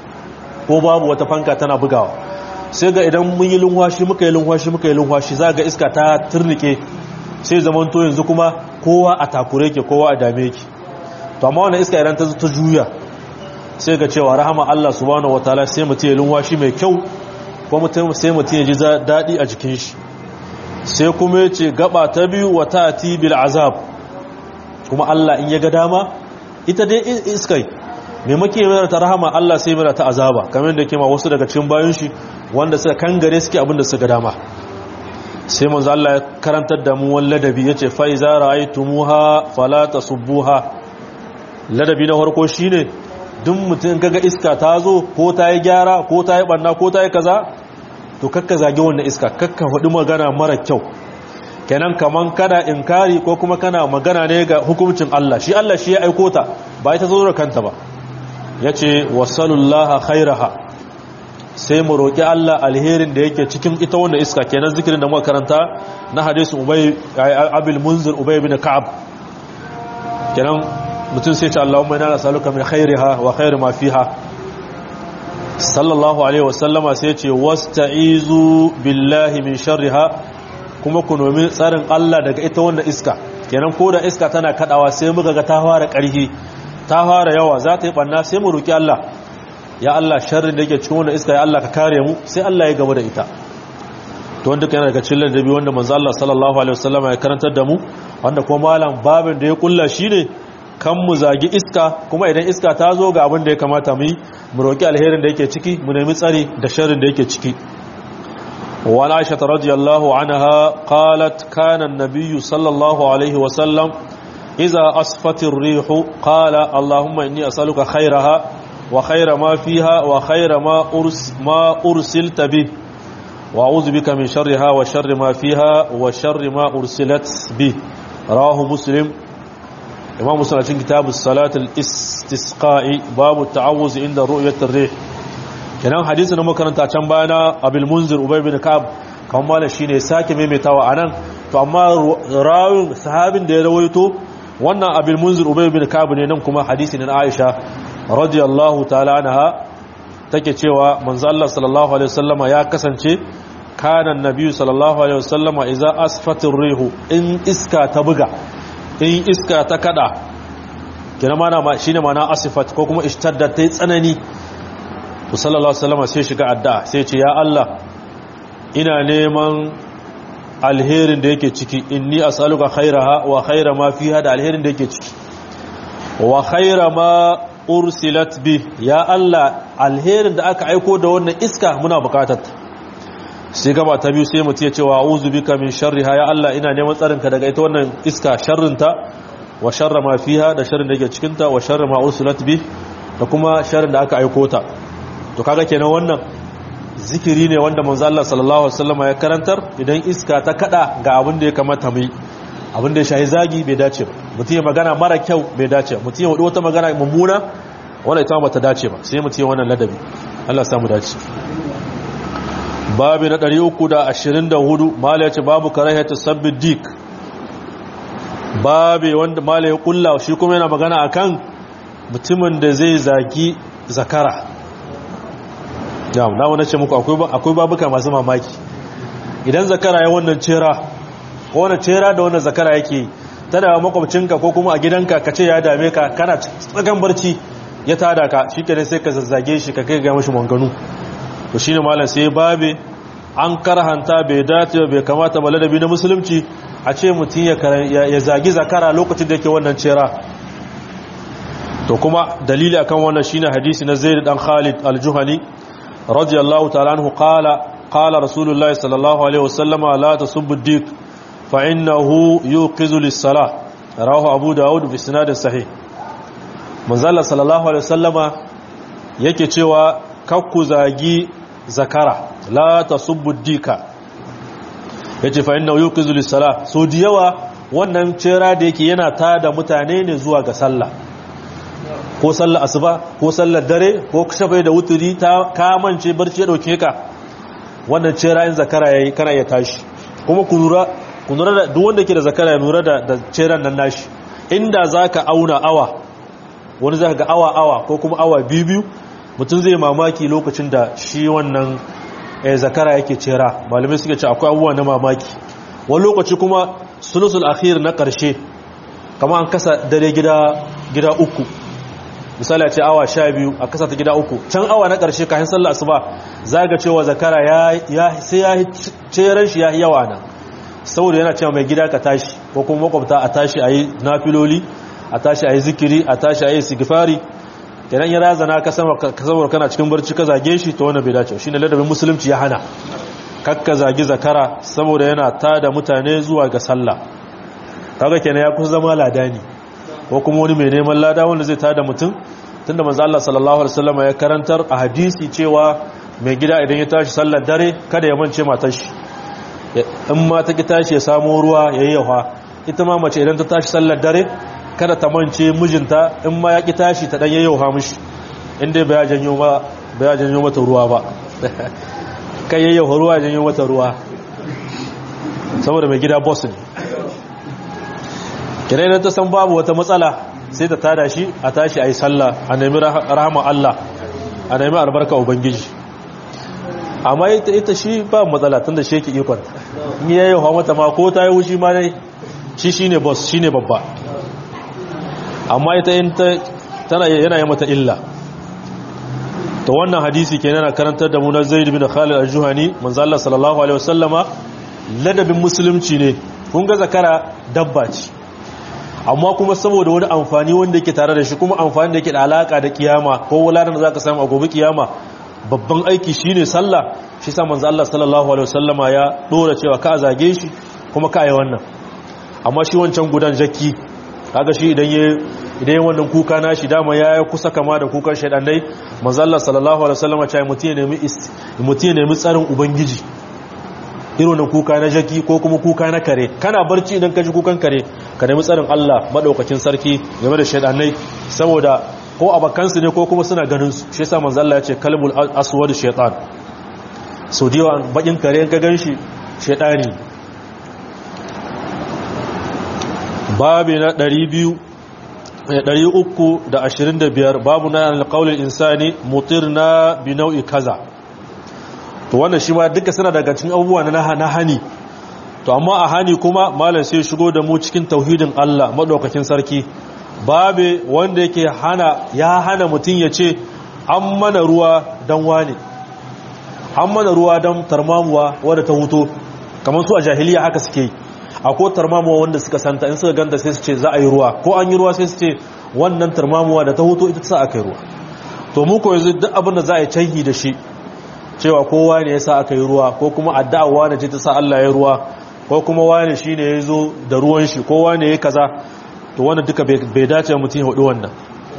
ko babu wata fanka tana bugawa sai ga idan mun yi lunwashi muka yi lunwashi muka yi lunwashi za ga iska ta turnike sai zamanto yanzu kuma kowa a takure ke kowa a dame ki to amma wannan iska idan ta ta juya sai ga cewa rahama Allah subhanahu wataala sai mutum ya lunwashi mai kyau ko mutum sai mutum ya ji dadi a jikin shi sai kuma yace gaba ta biyu wa tati bil azab kuma Allah in ya ga dama ita dai iskai me muke mai ta rahama Allah sai mai ta azaba kamar da yake ma wasu daga cikin bayan shi wanda suka kangare suke abinda suka ga dama sai manzo Allah ya karantar da mu wal ladabi yace fa iza ra'aytumuha fala tasubbuha ladabi na farko shine duk mutum kaga iska ta zo ko ta yi gyara ko ta yi banna ko ta yi kaza to kakka zage wannan iska kakka faɗi magana mara kyau kenan kaman kana inkari ko kuma kana magana ne ga hukuncin Allah shi Allah shi ya aiko ta ba ita zo da kanta ba yace wasallallahu khairaha sai mu roki Allah alherin da yake cikin ita wannan iska kenan zikirin da muka karanta na hadisin Ubay Abil Munzir Ubay bin Ka'ab kenan mutum sai ce Allahumma inna nas'aluka min khairiha wa khairi ma fiha sallallahu alaihi wasallama sai ce wasta'izu billahi min sharriha kuma ku nomi tsarin Allah daga ita wannan iska kenan ko da iska tana kadawa sai muka ga ta fara ƙarfi ta fara yawa za ta yi banna sai mu roki Allah ya Allah sharrin da yake cikin wannan iska ya Allah ka kare mu sai Allah ya gaba da ita to wanda kana daga cikin ladabi wanda manzo Allah sallallahu alaihi wasallama ya karantar da mu wanda kuma malam babin da ya kulla shine kan mu zagi iska kuma idan iska ta zo ga abin da ya kamata mu yi mu roki alherin da yake ciki mu nemi tsari da sharrin da yake ciki wa Aisha radiyallahu anha qalat kana an-nabiy sallallahu alaihi wa sallam idza asfat ar-rih qala allahumma inni as'aluka khayraha wa khayra ma fiha wa khayra ma urs ma ursilta bi wa a'udhu bika min sharriha wa sharri ma fiha wa sharri ma ursilat bi rawahu muslim imam musul cikin kitabu salatul istisqa'i babu ta'awuz inda ru'yatir rih kenan hadisi na makaranta can bayana abil munzir ubay bin ka'ab kan mala shine sake maimaitawa anan to amma rawin sahabin da ya rawaito wannan abil munzir ubay bin ka'ab ne nan kuma hadisi ne na Aisha radiyallahu ta'ala anha take cewa manzo Allah sallallahu alaihi wasallama ya kasance kana annabi sallallahu alaihi wasallama idza asfatir rihu in iska ta buga in iska ta kada kina mana ma shine mana asifat ko kuma ishtaddat tai tsanani to sallallahu alaihi wasallam sai shiga addu'a sai ce ya Allah ina neman alherin da yake ciki inni as'aluka khairaha wa khaira ma fiha da alherin da yake ciki wa khaira ma ursilat bi ya Allah alherin da aka aiko da wannan iska muna bukatar sai gaba ta biyu sai mutum ya ce wa a'udhu bika min sharriha ya Allah ina neman tsarinka daga ita wannan iska sharrinta wa sharra ma fiha da sharrin da yake cikin ta wa sharra ma ursilat bi da kuma sharrin da aka aiko ta to kaga kenan wannan zikiri ne wanda manzo Allah sallallahu alaihi wasallam ya karantar idan iska ta kada ga abin da ya kamata mu yi abin da ya shahi zagi bai dace ba mutum ya magana mara kyau bai dace ba mutum ya hudu wata magana mummuna wanda ita ba ta dace ba sai mutum ya wannan ladabi Allah ya samu dace babu na 324 mala ya ce babu karahiyatu sabbi dik babu wanda mala ya kulla shi kuma yana magana akan mutumin da zai zagi zakara yawon na wani ce muku akwai babuka masu mamaki idan zakara ya wannan cera ko wani cera da wannan zakara yake ta da makwabcinka ko kuma a gidanka ka ce ya dame ka kana tsakan barci ya tada ka shi kenan sai ka zazzage shi ka kai ga mashi manganu to shine malam sai babe an karhanta bai dace bai kamata ba ladabi na musulunci a ce mutum ya zagi zakara lokacin da yake wannan cera to kuma dalili akan wannan shine hadisi na Zaid dan Khalid al-Juhani radiyallahu ta'ala anhu qala qala rasulullahi sallallahu alaihi wasallam la tasubbu ad-dik fa innahu yuqizu lis-salah rawahu abu daud bi sanad sahih manzala sallallahu alaihi wasallama yake cewa kakku zagi zakara la tasubbu ad-dika yace fa innahu yuqizu lis-salah so diyawa wannan cera da yake yana tada mutane ne zuwa ga sallah ko sallar asuba ko sallar dare ko shabai da wuturi ta kamance barci ya dauke ka wannan ce ra'ayin zakara yayi kana ya tashi kuma ku lura ku lura da duk wanda ke da zakara ya lura da da ceran nan nashi inda zaka auna awa wani zaka ga awa awa ko kuma awa biyu biyu mutum zai mamaki lokacin da shi wannan zakara yake cera malamai suke ce akwai abubuwa na mamaki wani lokaci kuma sulusul akhir na karshe kama an kasa dare gida gida uku misali a ce awa sha biyu a kasa ta gida uku can awa na ƙarshe kayan sallah asuba za ga cewa zakara ya sai ya ceren shi ya yi yawa nan saboda yana cewa mai gida ka tashi ko kuma makwabta a tashi a yi nafiloli a tashi a yi zikiri a tashi a yi sigifari kenan ya razana ka saboda kana cikin barci ka zage shi ta wani bai dace shi ne ladabin musulunci ya hana kakka zagi zakara saboda yana tada mutane zuwa ga sallah kaga kenan ya kusa zama ladani ko kuma wani mai neman lada wanda zai tada mutum tunda manzo Allah sallallahu alaihi wasallam ya karantar a hadisi cewa mai gida idan ya tashi sallar dare kada ya mance matar shi in ma ta ki tashi ya samu ruwa yayi yawa ita ma mace idan ta tashi sallar dare kada ta mance mijinta in ma ya ki tashi ta dan yayyawa mishi inda ba ya janyo ba ba ya janyo mata ruwa ba kai yayyawa ruwa ya janyo mata ruwa saboda mai gida boss ne kira idan ta san babu wata matsala sai ta tada shi a tashi a yi sallah a nemi rahama Allah a nemi albarka ubangiji amma ita ita shi ba matsala tunda shi yake ikon in yayi hawa mata ma ko ta yi wushi ma dai shi shine boss shine babba amma ita in ta tana yana yi mata illa to wannan hadisi kenan na karantar da mu na Zaid bin Khalid al-Juhani manzo Allah sallallahu alaihi wasallama ladabin musulunci ne kun ga zakara dabba ce amma kuma saboda wani amfani wanda yake tare da shi kuma amfani da yake da alaka da kiyama ko wuladan da zaka samu a gobe kiyama babban aiki shine sallah shi sa manzo Allah sallallahu alaihi wasallama ya dora cewa ka zage shi kuma ka yi wannan amma shi wancan gudan jakki kaga shi idan ya idan wannan kuka na shi dama ya kusa kama da kukan shaidan dai manzo Allah sallallahu alaihi wasallama ya mutiye nemi mutiye nemi tsarin ubangiji irin wannan kuka na jaki ko kuma kuka na kare kana barci idan ka ji kukan kare ka nemi tsarin Allah madaukakin sarki game da shaidanai saboda ko abakansu ne ko kuma suna ganin su shi yasa manzo Allah ya ce kalmul aswad shaytan so diwa bakin kare in ka ganshi shaydani babi na 200 325 babu na alqaulul insani mutirna bi nau'i kaza to wannan shi ma duka suna daga cikin abubuwa na hani to amma a hani kuma malam sai shigo da mu cikin tauhidin Allah madaukakin sarki babe wanda yake hana ya hana mutum ya ce an mana ruwa dan wane an mana ruwa dan tarmamuwa wadda ta huto kamar su a jahiliya haka suke yi akwai tarmamuwa wanda suka santa in suka ganta sai su ce za a yi ruwa ko an yi ruwa sai su ce wannan tarmamuwa da ta huto ita ta sa aka yi ruwa to mu ko yanzu duk abin da za a yi canhi da shi cewa kowa ne ya sa aka yi ruwa ko kuma addu'a wane ce ta sa Allah ya ruwa ko kuma wane shi ne ya zo da ruwan shi ko wane ya kaza to wannan duka bai dace mutum ya hudu wannan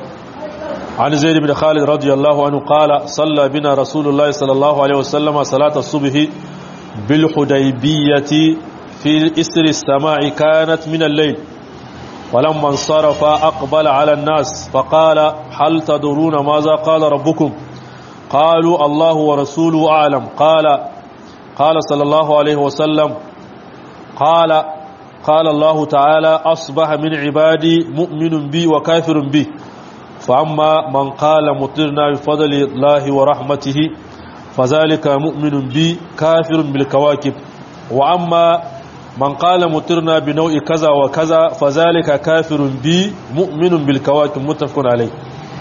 an zaid bin khalid radiyallahu anhu qala salla bina rasulullahi sallallahu alaihi wasallam salata subhi bil hudaybiyati fi isri as-sama'i kanat min al-layl ولما انصرف أقبل على الناس فقال هل تدرون ماذا قال ربكم قالوا الله ورسوله أعلم قال قال صلى الله عليه وسلم قال قال الله تعالى أصبح من عبادي مؤمن بي وكافر بي فأما من قال مطرنا بفضل الله ورحمته فذلك مؤمن بي كافر بالكواكب وأما من قال مطرنا بنوع كذا وكذا فذلك كافر بي مؤمن بالكواكب متفق عليه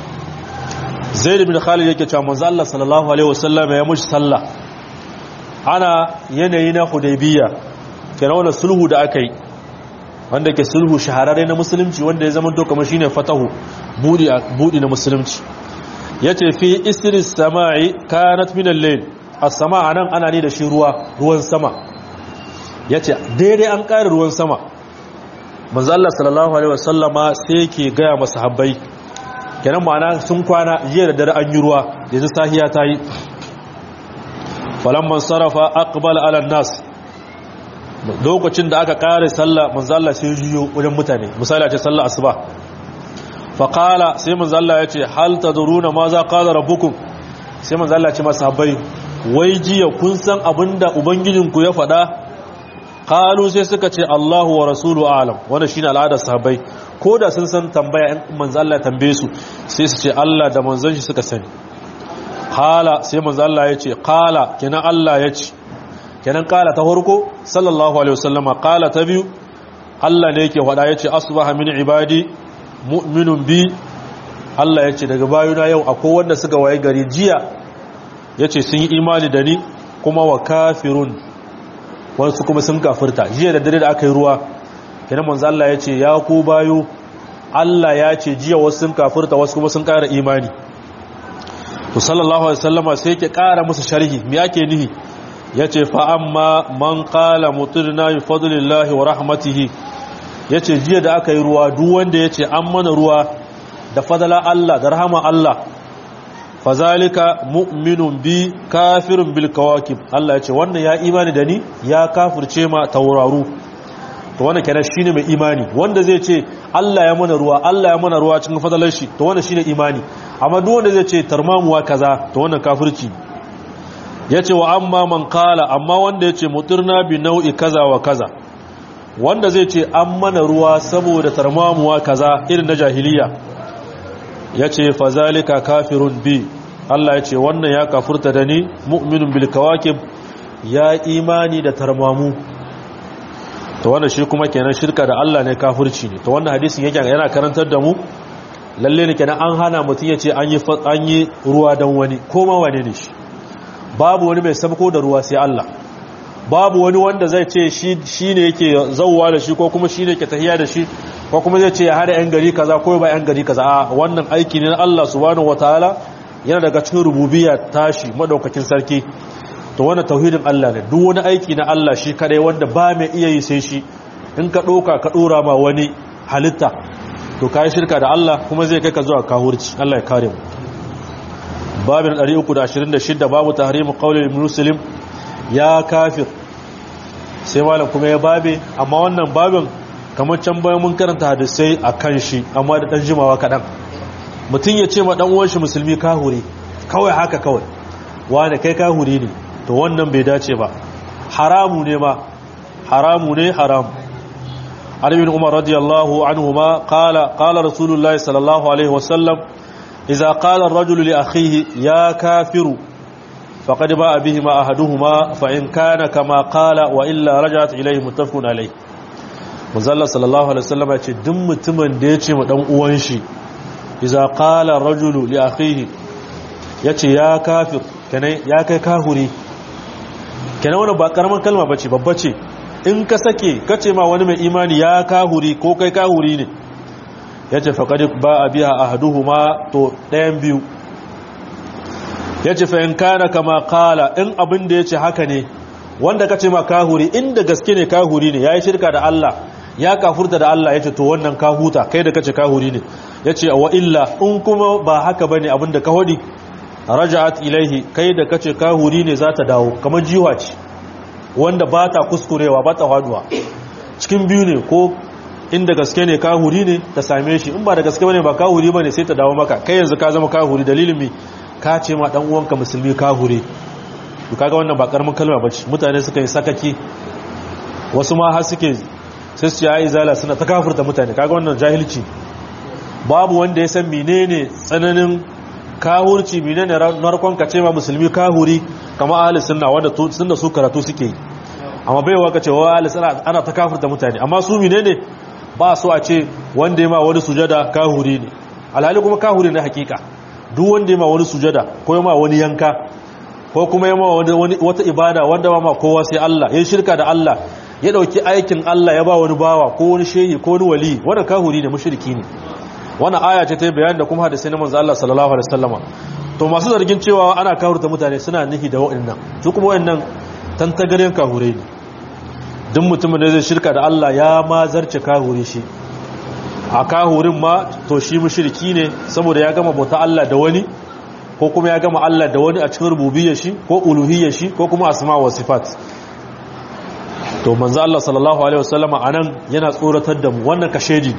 zaid bin khalid yake cewa manzo Allah sallallahu alaihi wasallam ya mushi sallah ana yanayi na hudaybiya kenan wannan sulhu da aka yi wanda ke sulhu shahararre na musulunci wanda ya zama to kamar shine fatahu budi budi na musulunci yace fi isri samai kanat min al-layl as-sama anan ana ne da shi ruwa ruwan sama yace daidai an ƙara ruwan sama manzo Allah sallallahu alaihi wasallama sai yake ga masahabbai kenan ma'ana sun kwana jiya da dare an yi ruwa yanzu sahiya ta yi falamman sarrafa aqbal ala nas lokacin da aka kare sallah manzo Allah sai jiyo wajen mutane misali a ce sallah asuba fa qala sai manzo Allah ya ce hal tadruna ma za qala rabbukum sai manzo Allah ya ce masahabai wai jiya kun san abinda ubangijinku ya faɗa qalu sai suka ce Allahu wa rasulu a'lam wannan shine al'adar sahabbai ko da sun san tambaya in manzo Allah tambaye su sai su ce Allah da manzon shi suka sani qala sai manzo Allah ya ce qala kenan Allah ya ce kenan qala ta farko sallallahu alaihi wasallama qala ta biyu Allah ne yake faɗa yace asbaha min ibadi mu'minun bi Allah yace daga bayuna yau akwai wanda suka waye gari jiya yace sun yi imani da ni kuma wa kafirun wasu kuma sun kafirta jiya da dare da aka yi ruwa kenan manzo Allah ya ce ya ku bayo Allah ya ce jiya wasu sun kafirta wasu kuma sun ƙara imani to sallallahu alaihi wasallama sai yake ƙara musu sharhi me yake nihi yace fa amma man qala mutirna bi fadlillahi wa rahmatihi yace jiya da aka yi ruwa duk wanda yace an mana ruwa da fadala Allah da rahama Allah fazalika mu'minun bi kafirun bil kawakib Allah yace wannan ya imani da ni ya kafirce ma tauraru to wannan kenan shine mai imani wanda zai ce Allah ya mana ruwa Allah ya mana ruwa cikin fadalar shi to wannan shine imani amma duk wanda zai ce tarmamuwa kaza to wannan kafirci yace wa amma man qala amma wanda yace mutirna bi nau'i kaza wa kaza wanda zai ce an mana ruwa saboda tarmamuwa kaza irin na jahiliya yace fazalika kafirun bi Allah ya ce wannan ya kafurta da ni mu'minun bil kawakib ya imani da tarmamu to wannan shi kuma kenan shirka da Allah ne kafirci ne to wannan hadisin yake yana karantar da mu lalle ne kenan an hana mutum ya ce an yi an yi ruwa dan wani ko ma wane ne shi babu wani mai sabko da ruwa sai Allah babu wani wanda zai ce shi ne yake zauwa da shi ko kuma shi ne ke tahiya da shi ko kuma zai ce ya hada yan gari kaza ko ba yan gari kaza a wannan aiki ne na Allah subhanahu wataala yana daga cikin rububiyya tashi madaukakin sarki to wannan tauhidin Allah ne duk wani aiki na Allah shi kadai wanda ba mai iya yi sai shi in ka doka ka dora ma wani halitta to kai shirka da Allah kuma zai kai ka zuwa kahurci Allah ya kare mu babin 326 babu tahrimu qawli muslim ya kafir sai malam kuma ya babe amma wannan babin kamar can bayan mun karanta hadisai a kan shi amma da dan jimawa kaɗan mutum ya ce ma ɗan uwan shi musulmi kahuri kawai haka kawai wani kai kahuri ne to wannan bai dace ba haramu ne ma haramu ne haramu albin umar radiyallahu anhu ma qala qala rasulullahi sallallahu alaihi wasallam idza qala ar-rajulu li akhihi ya kafiru فقد باء بهما أحدهما فإن كان كما قال وإلا رجعت إليه متفق عليه manzalla sallallahu alaihi wasallam ya ce duk mutumin da ya ce ma dan uwan shi idza qala ar-rajulu li akhihi yace ya kafir kenan ya kai kahuri kenan wannan ba karaman kalma bace babba ce in ka sake kace ma wani mai imani ya kahuri ko kai kahuri ne yace faqad ba biha ahaduhuma to ɗayan biyu ya ce fa'in kana kama kala in abin da ya ce haka ne wanda ka ce ma kahuri inda gaske ne kahuri ne ya yi shirka da Allah ya kafurta da Allah ya ce to wannan kahuta kai da ka ce kahuri ne ya ce wa illa in kuma ba haka ba ne abin da ka hudi raja'at ilaihi kai da ka ce kahuri ne za ta dawo kamar jiwa ce wanda ba ta kuskurewa ba ta haduwa cikin biyu ne ko inda gaske ne kahuri ne ta same shi in ba da gaske ba ne ba kahuri ba ne sai ta dawo maka kai yanzu ka zama kahuri dalilin mi ka ce ma dan uwanka musulmi ka hure to kaga wannan ba karamin kalma bace mutane suka yi sakaki wasu ma har suke sai su yi zala suna ta kafirta mutane kaga wannan jahilci babu wanda ya san menene tsananin kahurci menene narkon ka ce ma musulmi kahuri kama ahli sunna wanda sunna su karatu suke yi amma bai wa kace wa ahli sunna ana ta kafirta mutane amma su menene ba so a ce wanda ya ma wani sujada kahuri ne alhali kuma kahuri ne hakika duk wanda ya ma wani sujada ko ya ma wani yanka ko kuma ya ma wata ibada wanda ba ma kowa sai Allah ya shirka da Allah ya dauki aikin Allah ya ba wani bawa ko wani shehi ko wani wali wannan kahuri ne mushriki ne wannan aya ce ta bayani da kuma hadisi na manzo Allah sallallahu alaihi wasallama to masu zargin cewa ana kahurta mutane suna nihi da wa'annan su kuma wa'annan tantagaren kahure ne duk mutumin da zai shirka da Allah ya ma zarce kahure shi a kahurin ma to shi mushriki ne saboda ya gama bauta Allah da wani ko kuma ya gama Allah da wani a cikin rububiyyar shi ko uluhiyyar shi ko kuma asma wa sifat to manzo Allah sallallahu alaihi wasallam anan yana tsoratar da mu wannan kashedi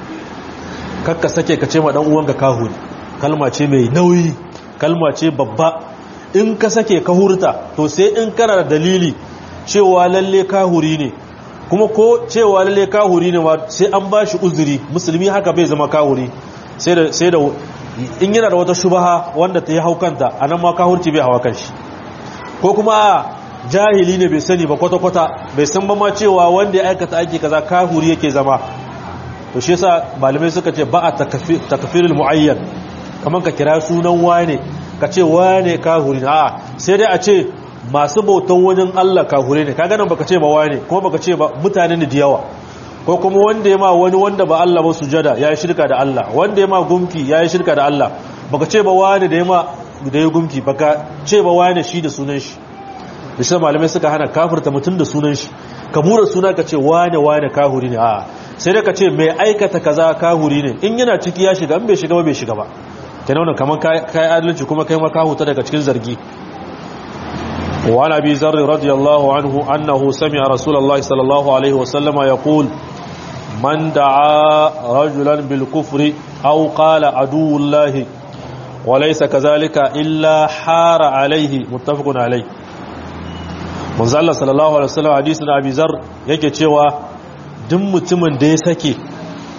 kakka sake ka ce ma dan uwanka kahuri kalma ce mai nauyi kalma ce babba in ka sake ka hurta to sai in kana da dalili cewa lalle kahuri ne kuma ko cewa lalle kahuri ne sai an ba shi uzuri musulmi haka bai zama kahuri sai da sai da in yana da wata shubaha wanda ta yi haukanta anan ma kahurci bai hawa kanshi ko kuma jahili ne bai sani ba kwata-kwata bai san ba ma cewa wanda ya aikata aiki kaza kahuri yake zama to shi yasa malamai suka ce ba a takfirul muayyan kaman ka kira sunan wane ka ce wane kahuri ne a'a sai dai a ce masu bautan wajen Allah kahure ne kaga nan baka ce ba wane kuma baka ce ba mutane ne da yawa ko kuma wanda ya ma wani wanda ba Allah ba sujada ya yi shirka da Allah wanda ya ma gumki ya yi shirka da Allah baka ce ba wane da ya ma da ya gumki baka ce ba wane shi da sunan shi da shi malamai suka hana kafirta mutum da sunan shi ka mura suna ka ce wane wane kahuri ne a'a sai da ka ce mai aikata kaza kahuri ne in yana ciki ya shiga in bai shiga ba bai shiga ba kenan wannan kaman kai adalci kuma kai ma ka huta daga cikin zargi وعن أبي ذر رضي الله عنه أنه سمع رسول الله صلى الله عليه وسلم يقول من دعا رجلا بالكفر أو قال عدو الله وليس كذلك إلا حار عليه متفق عليه من زال صلى الله عليه وسلم حديثنا أبي ذر yake cewa duk mutumin da ya sake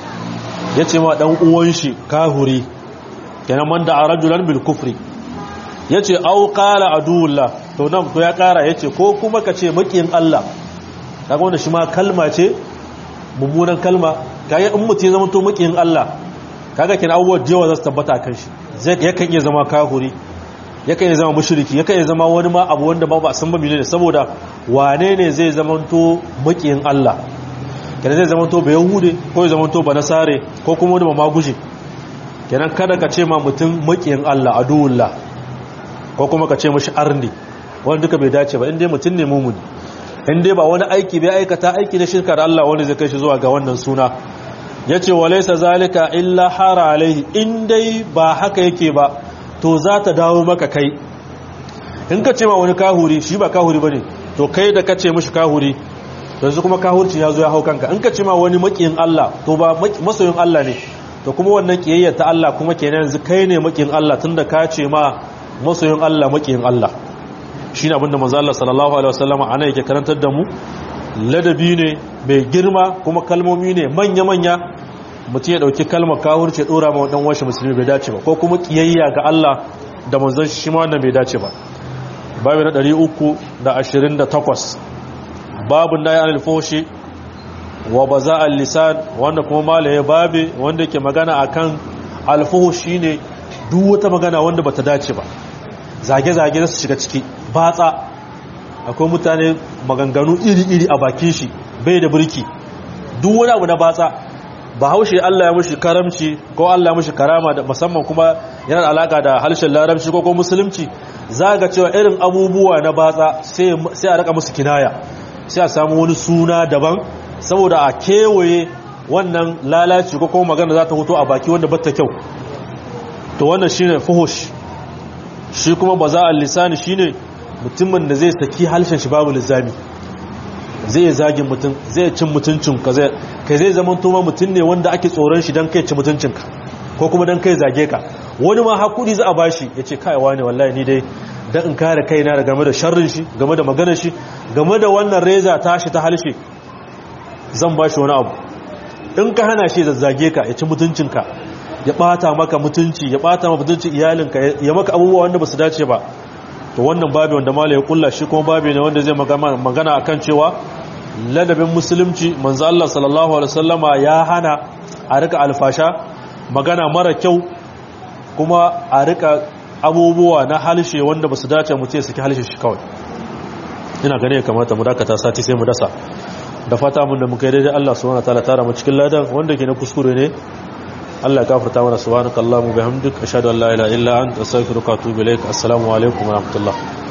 ya ce ma dan uwan shi kahuri kenan man da rajulan bil kufri yace au qala aduwullah to nan to ya kara yace ko kuma ka ce makiyin Allah kaga wannan shi ma kalma ce mummunan kalma kaga in mutum ya zama to makiyin Allah kaga kin abubuwa jewa za su tabbata kan shi zai yakan iya zama kahuri yakan iya zama mushriki yakan iya zama wani ma abu wanda ba ba san ba ne saboda wane ne zai zama to makiyin Allah kenan zai zama to ba yahude ko ya zama to ba nasare ko kuma wani ma guje kenan kada ka ce ma mutum makiyin Allah aduwullah ko kuma ka ce mashi arni wanda duka bai dace ba inda mutum ne mumuni inda ba wani aiki bai aikata aiki da shirka da Allah wanda zai kai shi zuwa ga wannan suna ya ce wa laisa zalika illa hara alaihi in dai ba haka yake ba to za ta dawo maka kai in ka ce ma wani kahuri shi ba kahuri ba ne to kai da ka ce mashi kahuri yanzu kuma kahurci ya zo ya hau kanka in ka ce ma wani makiyin Allah to ba masoyin Allah ne to kuma wannan kiyayya ta Allah kuma kenan yanzu kai ne makiyin Allah tunda ka ce ma masoyin Allah makiyin Allah shi ne abinda manzo Allah sallallahu alaihi wasallam ana yake karantar da mu ladabi ne mai girma kuma kalmomi ne manya-manya mutum ya dauki kalmar kawurce ya dora ma dan washe musulmi bai dace ba ko kuma kiyayya ga Allah da manzon shi ma wannan bai dace ba babu na 328 babu nayi anil fushi wa baza al lisan wanda kuma malaye babe wanda ke magana akan al fushi ne duk wata magana wanda bata dace ba zage-zage su shiga ciki batsa akwai mutane maganganu iri-iri a bakin shi bai da birki duk wani abu na batsa ba haushe Allah ya mushi karamci ko Allah ya mushi karama da musamman kuma yana da alaka da harshen larabci ko ko musulunci za ga cewa irin abubuwa na batsa sai a raka musu kinaya sai a samu wani suna daban saboda a kewaye wannan lalaci ko kuma magana za ta hoto a baki wanda batta kyau to wannan shine fuhush shi kuma ba za a lisani shine mutumin da zai saki halshen shi babu lizami zai zagin mutum zai cin mutuncin ka zai kai zai zama tuma mutum ne wanda ake tsoron shi don kai ci mutuncinka ko kuma don kai zage ka wani ma hakuri za a bashi ya ce kaiwa ne wallahi ni dai don in kare kaina da game da sharrin shi game da maganar shi game da wannan reza tashi ta halshe zan bashi wani abu in ka hana shi zazzage ka ya ci mutuncinka ya bata maka mutunci ya bata maka mutuncin iyalinka ya maka abubuwa wanda ba su dace ba to wannan babi wanda mala ya kulla shi kuma babi ne wanda zai magana akan cewa ladabin musulunci manzo Allah sallallahu alaihi wasallama ya hana a rika alfasha magana mara kyau kuma a rika abubuwa na halshe wanda ba su dace mu ce saki halshe shi kawai ina gane kamata mu dakata sati sai mu dasa da fata mun da muka yi daidai Allah subhanahu wataala tara mu cikin ladan wanda ke na kuskure ne Allah ya gafarta mana subhanakallahumma bihamdika ashhadu an la ilaha illa anta astaghfiruka wa atubu ilaik assalamu alaikum wa rahmatullah